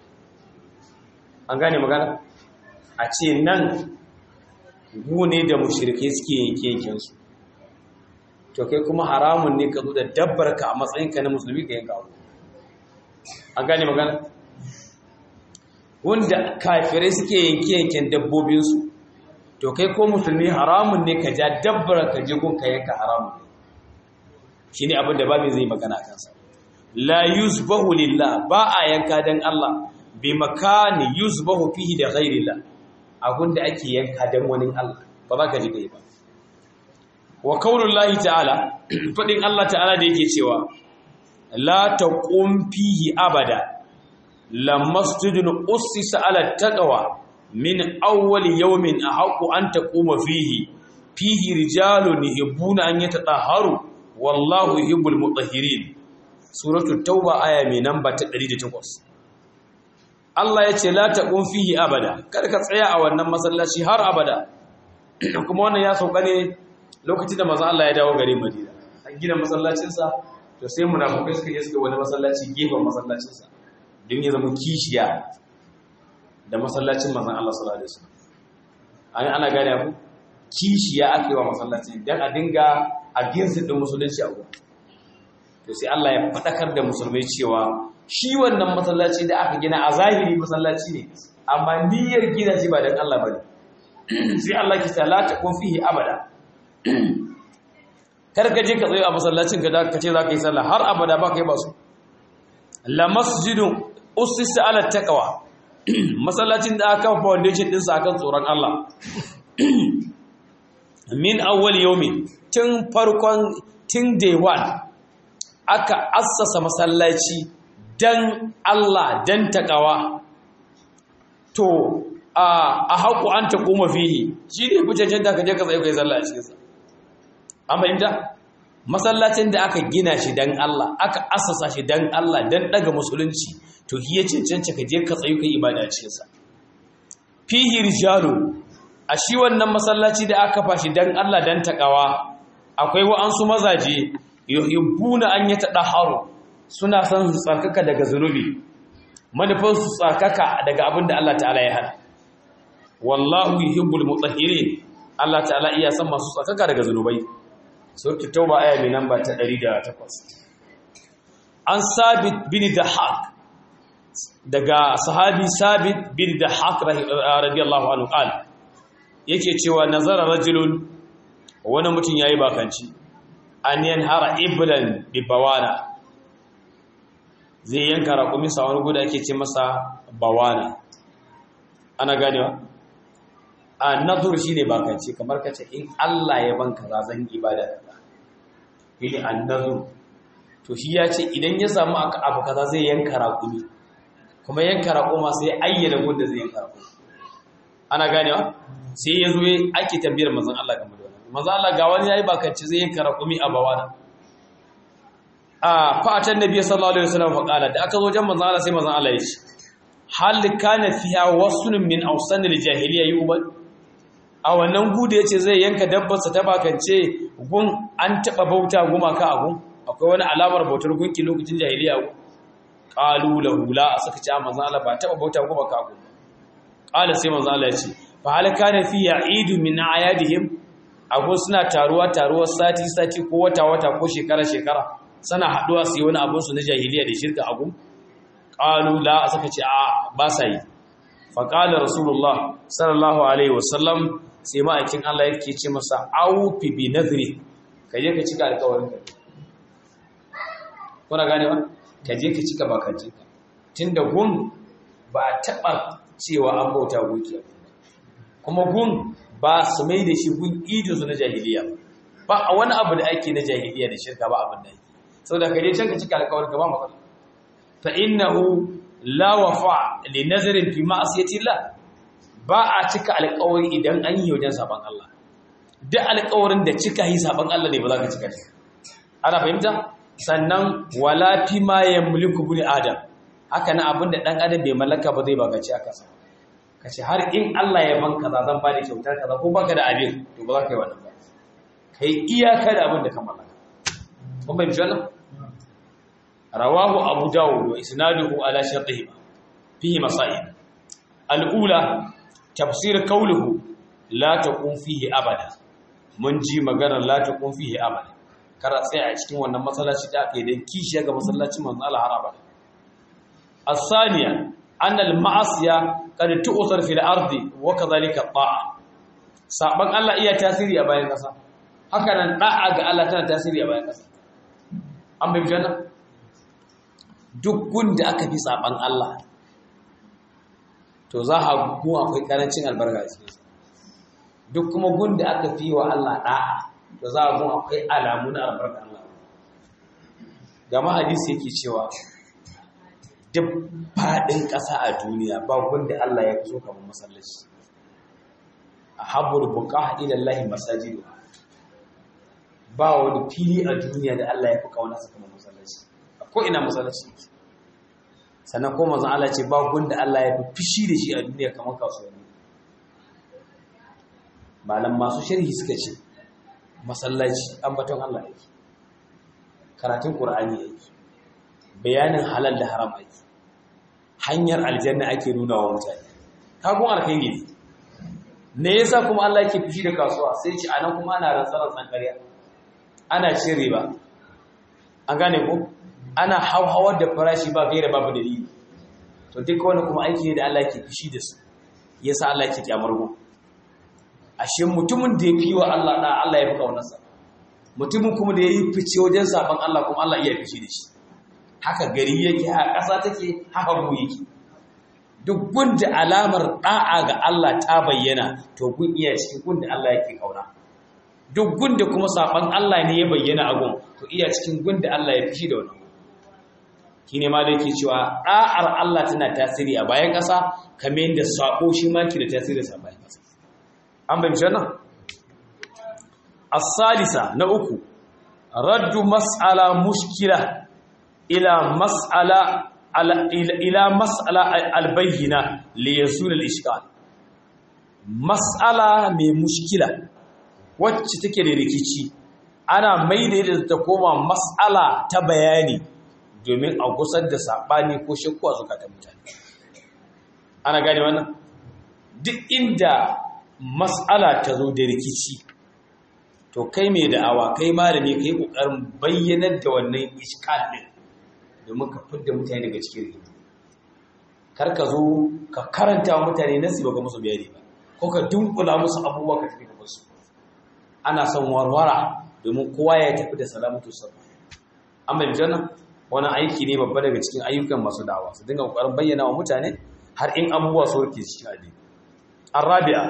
Speaker 1: an gane magana a ce nan gune da mushirikai suke yanke yankensu to kai kuma haramun ne ka zo da dabbarka a matsayinka na musulmi ka yanka an gane magana wanda kafirai suke yanke yanken dabbobinsu to kai ko musulmi haramun ne ka ja dabbar ka je gun ka yanka haramun ne shine abin da babu zai magana kansa la yuzbahu lillah ba a yanka dan Allah bi makani yuzbahu fihi da ghairillah abin da ake yanka dan wani Allah ba za ka ji kai ba wa qaulullahi ta'ala fadin Allah ta'ala da yake cewa la taqum fihi abada lamasjidun ussisa ala taqwa min awwali yawmin ahqqu an taquma fihi fihi rijalun yuhibbuna an yatatahharu wallahu yuhibbul mutahhirin suratul tauba aya mai namba ta 108 Allah yace la taqum fihi abada kada ka tsaya a wannan masallaci har abada kuma wannan ya sauka ne lokacin da manzo Allah ya dawo garin Madina an gina masallacin sa to sai munafikai suka je suka wani masallaci gefen masallacin sa don ya zama kishiya da masallacin manzon Allah sallallahu alaihi wasallam an ana gane abu kishiya ake wa masallacin dan a dinga a ginsin din musulunci a gurin to sai Allah ya fadakar da musulmai cewa shi wannan masallaci da aka gina a zahiri masallaci ne amma niyyar gina shi ba dan Allah bane sai Allah ki ta la kun fihi abada kar ka je ka tsaye a masallacin ka da ka ce za ka yi sallah har abada ba kai ba su la masjidun ussisa ala taqwa masallacin da aka foundation din sa akan tsoron Allah min awwal yawmi tun farkon tun day one aka assasa masallaci dan Allah dan taqwa to a a haku an ta kuma fihi shine kucancin da ka je ka tsaye kai sallah a cikin sa an fahimta masallacin da aka gina shi dan Allah aka assasa shi dan Allah dan daga musulunci to shi ya cancanta ka je ka tsayu kai ibada a cikin sa fihi rijalu a shi wannan masallaci da aka fashi dan Allah dan takawa akwai wa'ansu mazaje yuhibbuna an yatadaharu suna son su tsarkaka daga zunubi manufan su tsarkaka daga abin da Allah ta'ala ya hana wallahu yuhibbul mutahhirin Allah ta'ala iya san masu tsarkaka daga zunubai surki tauba aya mai namba ta 108 an sabit bin dahak daga sahabi sabit bin da haq radiyallahu anhu qala yake cewa nazara rajulun wani mutum yayi bakanci an yanhara iblan bi bawana zai yanka raƙumi sa wani guda ake ce masa bawana ana ganewa a nazar shine bakanci kamar kace in Allah ya banka za zan ibada yi an nazar to shi ya ce idan ya samu abu kaza zai yanka raƙumi kuma yanka raƙuma sai ayyana gunda zai yanka raƙumi ana ganewa sai ya zo ake tambayar manzon Allah game da wannan manzon Allah ga wani yayi bakanci zai yanka raƙumi a bawana a fatan nabi sallallahu alaihi wasallam fa kala da aka zo jan manzon Allah sai manzon Allah ya ce hal kana fiha wasun min awsan al-jahiliya yuban a wannan gudu yace zai yanka dabbarsa ta bakance gun an taba bauta gumaka a gun akwai wani alamar bautar gunki lokacin jahiliya gun qalu lahu la suka ce manzon Allah ba taba bauta gumaka a gun qala sai manzon Allah ya ce fa hal kana fi ya'idu min ayadihim ago suna taruwa taruwar sati sati ko wata wata ko shekara shekara sana haduwa su yi wani abin su na jahiliya da shirka a gun qalu la suka ce a ba sa yi fa qala rasulullah sallallahu alaihi wasallam sai ma'aikin Allah yake ce masa aufi bi nadri kaje ka cika alƙawarin ka kuna gane ba kaje ka cika bakanci ka tunda gun ba taba cewa an bauta gunki kuma gun ba su mai da shi gun idin su na jahiliya ba a wani abu da ake na jahiliya da shirka ba abin da yake saboda kaje can ka cika alƙawarin ka ba matsala fa innahu la wafa li nazarin fi ma'siyati Allah ba a cika alƙawari idan an yi wajen saban Allah duk alƙawarin da cika yi saban Allah ne ba za ka cika shi ana fahimta sannan wala fi ma yamliku bil adam haka na abinda dan adam bai mallaka ba zai baka ci aka sa kace har in Allah ya banka za zan bada kyautar kaza ko baka da abin to ba za ka yi wannan ba kai iyaka da abin da ka mallaka kun bai jana rawahu abu dawud wa isnaduhu ala shartihi fihi masail al-ula tafsir qawluhu la taqum fihi abada mun ji maganar la taqum fihi abada kar a tsaya a cikin wannan masallaci da aka yi dan kishiya ga masallacin manzo Allah har abada as-saniya an al-ma'asiya qad tu'thar fil ardi wa kadhalika ta'a saban Allah iya tasiri a bayan kasa haka nan da'a ga Allah tana tasiri a bayan kasa an bai janna duk gunda aka fi saban Allah to za a gu akwai karancin albarka cikin duk kuma gunda aka fi wa Allah da'a to za a gu akwai alamu na albarka Allah gama hadisi yake cewa duk faɗin ƙasa a duniya ba gunda Allah ya so kamar masallaci a habbul buqa ila Allah masajidu ba wani fili a duniya da Allah ya fi kaunarsa kamar masallaci ko ina masallaci yake sannan ko manzon Allah ce ba gunda Allah ya fi fishi da shi a duniya kamar kasuwanni malam masu sharhi suka ce masallaci ambaton Allah yake karatun Qur'ani yake bayanin halal da haram yake hanyar aljanna ake nuna wa mutane kagun alkhairi ne ne yasa kuma Allah yake fishi da kasuwa sai ce anan kuma ana rantsarar tsankariya ana cin riba an gane ko ana hauhawar da farashi ba gaira babu dalili to duka wani kuma aiki ne da Allah ke fishi da su yasa Allah ke kyamar go ashe mutumin da ya fi wa Allah da Allah ya fi kaunarsa mutumin kuma da ya yi fice wajen saban Allah kuma Allah iya fishi da shi haka gari yake a ƙasa take haka mu yake duk gunda alamar da'a ga Allah ta bayyana to gun iya cikin gunda Allah yake kauna duk gunda kuma saban Allah ne ya bayyana a gun to iya cikin gunda Allah ya fishi da wannan shine ma da yake cewa da'ar Allah tana tasiri a bayan ƙasa kamar yadda sako shi ma ke da tasiri a bayan ƙasa an bayyana wannan as-salisa na uku raddu mas'ala mushkila ila mas'ala ila mas'ala al-bayyina li yasul al-ishkal mas'ala mai mushkila wacce take da rikici ana maida da ta koma mas'ala ta bayani domin a gusar da saɓani ko shakku a zukatan mutane ana gane wannan duk inda mas'ala ta zo da rikici to kai mai da'awa kai malami kai kokarin bayyanar da wannan iskal din domin ka fidda mutane daga cikin rikici kar ka zo ka karanta wa mutane nasi baka musu bayani ba ko ka dunkula musu abubuwa ka tafi da su ana son warwara domin kowa ya tafi da salamatu sabba amma jana wani aiki ne babba daga cikin ayyukan masu da'awa su dinga kokarin bayyana wa mutane har in abubuwa su rike cikin addini arabi'a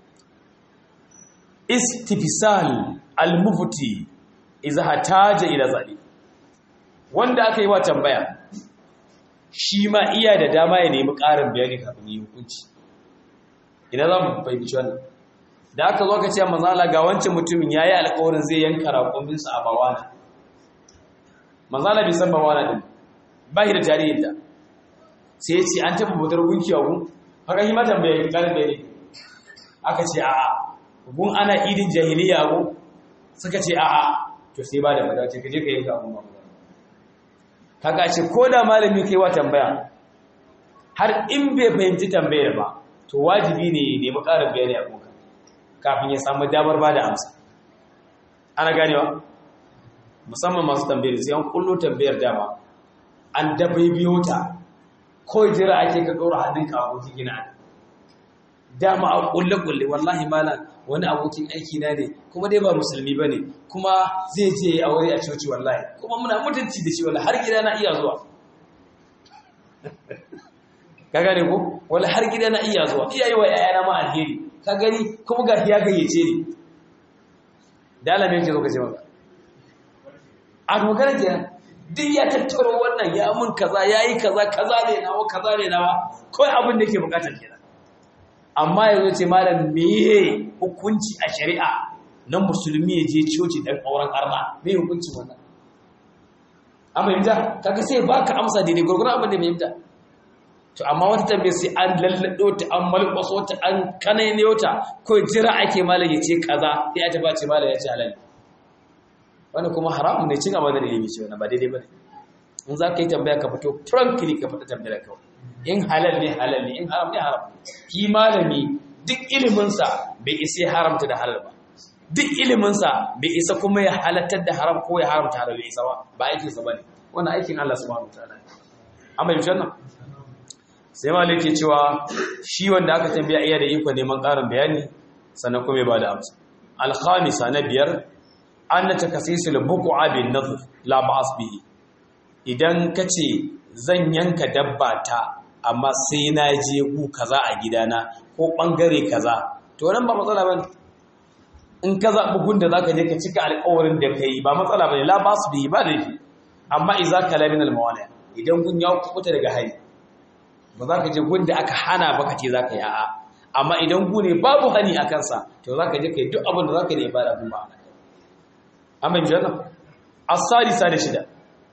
Speaker 1: istifsal al-mufti idza hataja ila zalik wanda aka yi wa tambaya shi ma iya da dama ya nemi ƙarin bayani kafin yi hukunci ina za mu fahimci wannan da aka zo ka ce manzala ga wancan mutumin ya yi alkawarin zai yanka raƙuminsa a bawana manzala bai san bawana din ba shi da tarihin ta sai ya ce an taɓa bautar gunki a gun haka shi matan bai ƙarin bayani aka ce a'a gun ana idin jahiliya a gun suka ce a'a to sai ba da madace ka je ka yanka abun ba kaga ce ko da malami kai wa tambaya har in bai fahimci tambayar ba to wajibi ne ya nemi ƙarin bayani a kuka kafin ya samu damar ba da amsa ana ganewa musamman masu tambayar sai an kullo tambayar dama an dabai biyo ta ko jira ake ka ɗora hannunka a abokin gina dama a kulle-kulle wallahi malam wani abokin aiki na ne kuma dai ba musulmi ba ne kuma zai je a wuri a coci wallahi kuma muna mutunci da shi wallahi har gida na iya zuwa ka gane ko wallahi har gida na iya zuwa iya yi wa yayana ma alheri ka gani kuma ga ya gayyace ni da alamin yake zo ka ce maka a magana kenan duk ya tattaro wannan ya mun kaza yayi kaza kaza ne nawa kaza ne nawa kawai abin da yake bukatar kenan amma yanzu ce malam meye hukunci a shari'a na musulmi ya je coci dan auren arna me hukunci wannan amma yamta kaga sai baka amsa daidai gurgurun abin da mai yamta to amma wata tambaye sai an lallado ta an malƙwaso ta an kanaine ta ko jira ake malam ya ce kaza sai ya taba ce malam ya ce halal wani kuma haramun ne cin amana da ilimi ce wannan ba daidai bane in za ka yi tambaya ka fito frankly ka fita tambayar kawai in halal ne halal ne in haram ne haram ki malami duk iliminsa bai isa ya haramta da halal ba duk iliminsa bai isa kuma ya halattar da haram ko ya haramta halal bai isa ba ba aikinsa ba ne wannan aikin Allah subhanahu wataala ne amma yanzu wannan sai malik ke cewa shi wanda aka tambaya iya da iko neman ƙarin bayani sannan kuma ya bada amsa al-khamisa na biyar an takasisul buq'a bin nadhr la ba'as bihi idan kace zan yanka dabba ta amma sai na je gu kaza a gidana ko bangare kaza to nan ba matsala bane in ka zaɓi gun da zaka je ka cika alƙawarin da kai ba matsala bane la basu bi ba laifi amma idza kala min al idan gun ya kubuta daga hari ba za ka je gun da aka hana ba ka ce za ka yi a'a amma idan gu ne babu hani a kansa to za ka je ka yi duk abin da za ka yi ba da gun ba amma in jana as-sadisa da shida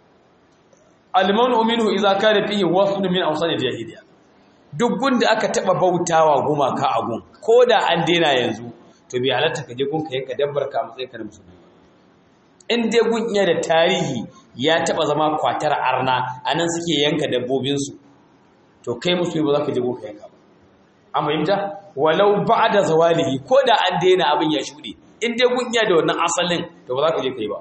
Speaker 1: almanu minhu idza kana fihi wasl min awsan jahiliya duk gunda aka taba bautawa gumaka a gun koda an dena yanzu to bai halatta ka je gun ka yanka dabbar ka matsayin ka na musulmi in dai gun iya da tarihi ya taba zama kwatar arna anan suke yanka dabbobin su to kai musulmi ba za ka je gun ka yanka ba an fahimta walau ba'da zawalihi koda an dena abin ya shude in dai gun iya da wannan asalin to ba za ka je kai ba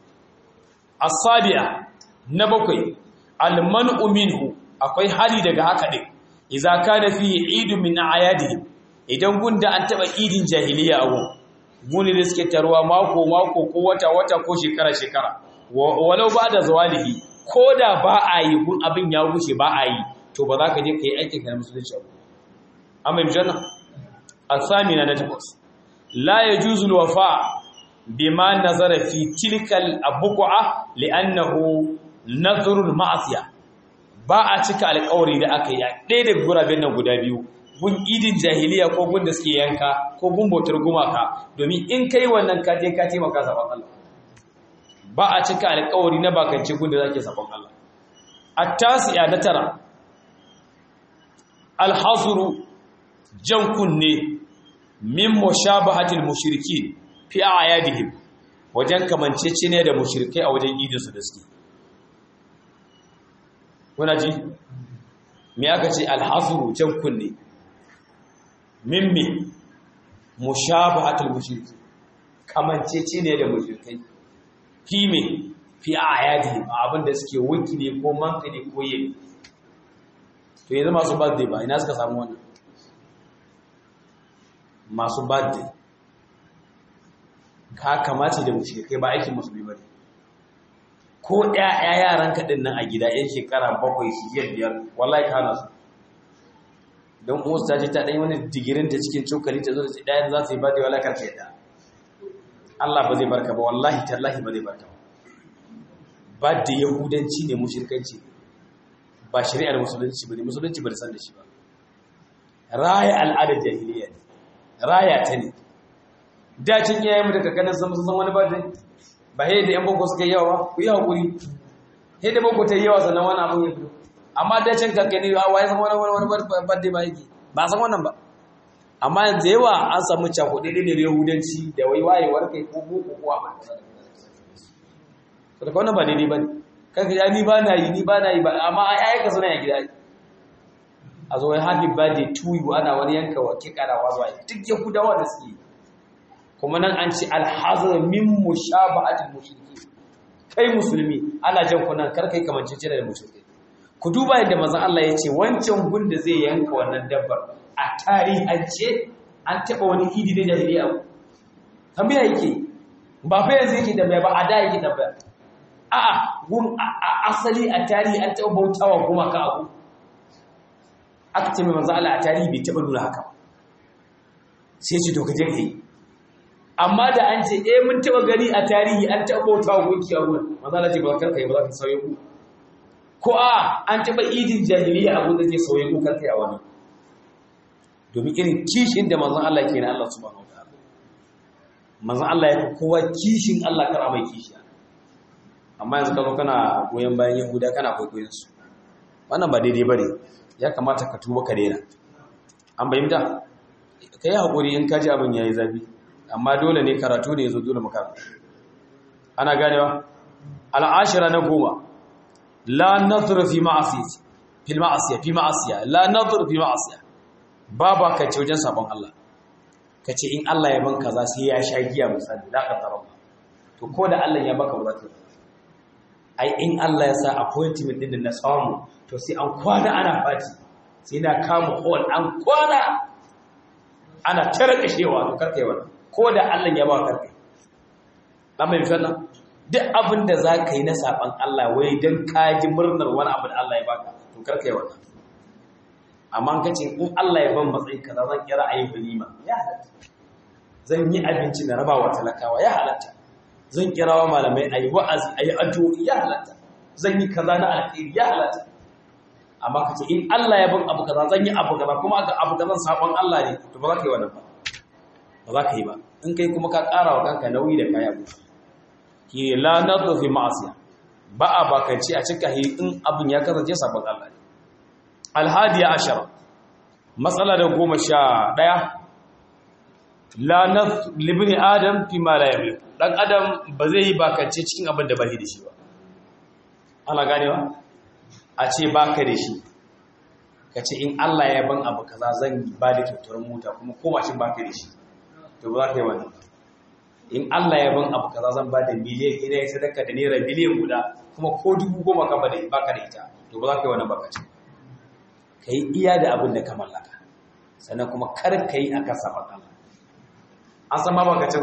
Speaker 1: as-sabi'a na bakwai almanu minhu akwai hali daga haka din idza kana fi idu min ayadihi idan gunda an taba idin jahiliya a gun guni da suke tarwa mako mako ko wata wata ko shekara shekara walau ba da zawalihi ko da ba a yi gun abin ya wuce ba a yi to ba za ka je ka yi aikin ka na musulunci abu amma yanzu nan asamina na takwas la yajuzu alwafa bima nazara fi tilkal abqa li'annahu nazarul ma'asiya ba a cika alƙawari da aka yi a ɗaya daga guraben nan guda biyu gun idin jahiliya ko gun da suke yanka ko gun bautar gumaka domin in kai wannan ka je ka taimaka sabon Allah ba a cika alƙawari na bakance gun da zake sabon Allah at-tasi'a na tara al-hasru jan kunne min mushabahatil mushrikin fi a'yadihim wajen kamancece ne da mushrikai a wajen idinsu da suke kuna ji me aka ce alhazuru can kunne min me mushabahatul mushriki kamancece ne da mushrikai fi me fi ayati abin da suke wuki ne ko manka ne ko yin to yanzu masu birthday ba ina suka samu wannan masu birthday ka kamace da mushi kai ba aikin musulmi ba ne ko ɗaya yaran kaɗin nan a gida yan shekara bakwai shiyar biyar wallahi ka hana su don uwarsu ta ce ta ɗanyi wani digirin ta cikin cokali ta zo da ce ɗayan za su yi birthday wallahi karka yadda Allah ba zai barka ba wallahi tallahi ba zai barka ba birthday yahudanci ne mushrikanci ba shari'ar musulunci ba ne musulunci ba da san da shi ba raya al'adar jahiliya ne raya ta ne dacin iyayen mu da kakanin sun san wani birthday ba he da yan boko suka yawa ku yi hakuri he da boko ta yawa sannan wani abun ya fito amma dacin kakani a waye san wani wani birthday ba yake ba san wannan ba amma yanzu yawa an samu cakuɗe ne da yahudanci da wai wayewar kai ko boko ko amma to da wannan ba daidai bane kanka ya ni ba na yi ni ba na yi ba amma ai ayyuka suna ya gida a zo wai happy birthday to you ana wani yanka wa kikarawa zuwa duk yahudawa da suke kuma nan an ce alhazar min mushabahatil mushriki kai musulmi ana jan kunan kar kai kamance ce da mushriki ku duba yadda manzon Allah ya ce wancan gun da zai yanka wannan dabbar a tarihance an taba wani idi da jahiliya tambaya yake ba fa yanzu yake tambaya ba a da yake tambaya a'a gun asali a tarihi an taba bautawa kuma ka abu aka ce mai manzon Allah a tarihi bai taba nuna haka sai ce to ka je kai amma da an ce eh mun taba gani a tarihi an taba bauta wa gunki a gurin maza Allah ce ba karka yi ba za ka sauye ku ko a an taba idin jahiliya a gurin zai sauye ku karka yi a wani domin irin kishin da manzon Allah ke na Allah subhanahu wataala manzon Allah ya fi kowa kishin Allah kar mai kishi amma yanzu ka zo kana goyon bayan Yahuda kana kwaikwayon su wannan ba daidai bane ya kamata ka tuba ka daina an bayyana kai hakuri in ka ji abin yayi zafi amma dole ne karatu ne ya zo dole makaranta ana ganewa al'ashira na goma la nadhur fi ma'asiyati fil ma'asiya fi ma'asiya la nadhur fi ma'asiya babu ka ce wajen sabon Allah ka ce in Allah ya ban kaza sai ya sha giya misali da ka tsara to ko da Allah ya baka ba ai in Allah ya sa appointment din na samu to sai an kwana ana fati sai na kama hall an kwana ana tare kashewa to karkai wannan ko da Allah ya ba karkai dan mai fana duk abin da za ka yi na saban Allah wai don kaji murnar wani abu da Allah ya baka to karka yi wannan amma ka ce in Allah ya ban matsayi kaza zan kira ayi walima ya halatta zan yi abinci na rabawa talakawa ya halatta zan kira wa malamai ayi wa'azi ayi addu'o'i ya halatta zan yi kaza na alkhairi ya halatta amma ka ce in Allah ya ban abu kaza zan yi abu kaza kuma aka abu kaza sabon Allah ne to ba za ka yi wannan ba ba za ka yi ba in kai kuma ka ƙara wa kanka nauyi da kaya buka ki la nadu fi ma'asiya ba a bakanci a cika hi in abin ya kasance sabon Allah ne alhadiya ashara matsala da goma sha ɗaya la nadu libni adam fi ma la yamlik dan adam ba zai yi bakance cikin abin da ba da shi ba ana ganewa a ce baka da shi ka ce in Allah ya ban abu kaza zan ba da kyautar mota kuma ko mashin baka da shi to ba za ka yi wannan in Allah ya ban abu kaza zan ba da miliyan ina ya sadaka da naira miliyan guda kuma ko dubu goma ka bada baka da ita to ba za ka yi wannan baka ce ka yi iya da abin da ka mallaka sannan kuma kar ka yi akan sabon Allah an san ma baka ce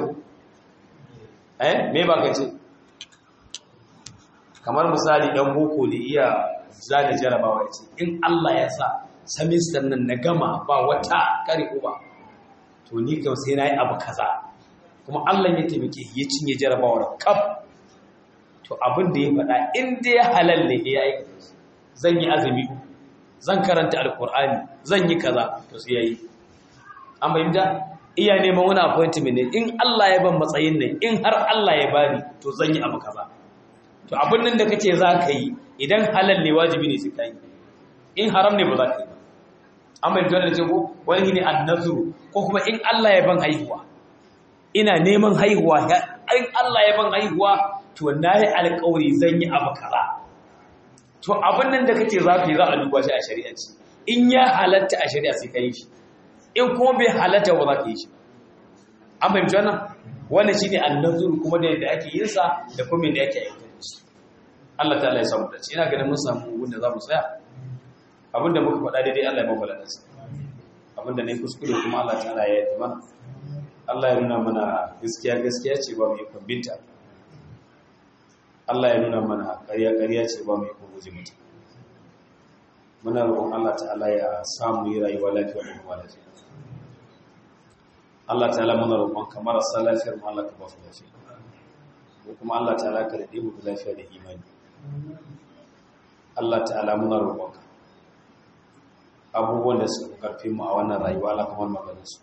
Speaker 1: eh me baka ce kamar misali dan boko ne iya zana jarabawa ya ce in Allah ya sa semester nan na gama ba wata kare uba to ni kam sai na yi abu kaza kuma Allah ya taimake ya cinye jarabawar kaf to abin da ya faɗa in dai ya halal ne ya yi zan yi azumi zan karanta alkur'ani zan yi kaza to sai yayi an bayyana iya neman wani appointment ne in Allah ya ban matsayin nan in har Allah ya bani to zan yi abu kaza to abin nan da kace za ka yi idan halal ne wajibi ne sai ka yi in haram ne ba za ka yi ba an bayyana da ce ko wani ne annazuru ko kuma in Allah ya ban haihuwa ina neman haihuwa in Allah ya ban haihuwa to na yi alƙawari zan yi abu kaza to abin nan da kake za ka yi za a duba shi a shari'anci in ya halatta a shari'a sai ka yi shi in kuma bai halatta ba za ka yi shi an fahimci wannan wannan shi ne annazuru kuma da yadda ake yin sa da kuma yadda ake aiwatar da shi Allah ta'ala ya samu dace ina ganin mun samu wanda za mu tsaya abinda muka faɗa daidai Allah ya mabala nasa abinda ne kuskure kuma Allah ta'ala ya yi mana Allah ya nuna mana gaskiya gaskiya ce ba mu yi binta Allah ya nuna mana ƙarya ƙarya ce ba mu yi guje mata muna roƙon Allah ta'ala ya samu yi rayuwa lafiya da kuma lafiya Allah ta'ala muna roƙon kamar sa lafiyar mu Allah ka ba su lafiya ko kuma Allah ta'ala ka dade mu lafiya da imani Allah ta'ala muna roƙon ka abubuwan da suka karfi mu a wannan rayuwa Allah kamar maganin su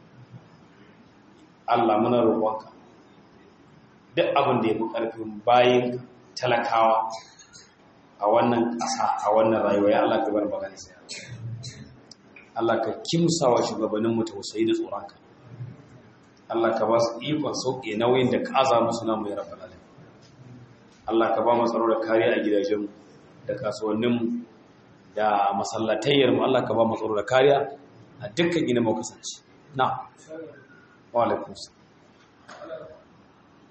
Speaker 1: Allah muna roƙon ka duk abin da ya fi karfin bayin talakawa a wannan ƙasa a wannan rayuwa ya Allah ka bar maganin sa Allah ka kimsawa shugabanninmu tausayi da tsoronka Allah ka ba su ikon sauƙe nauyin da ka aza musu namu ya rabbal alamin Allah ka ba mu tsaro da kariya a gidajenmu da kasuwanninmu da masallatayyarmu Allah ka ba mu tsaro da kariya a dukkan gina mu kasance na wa alaikum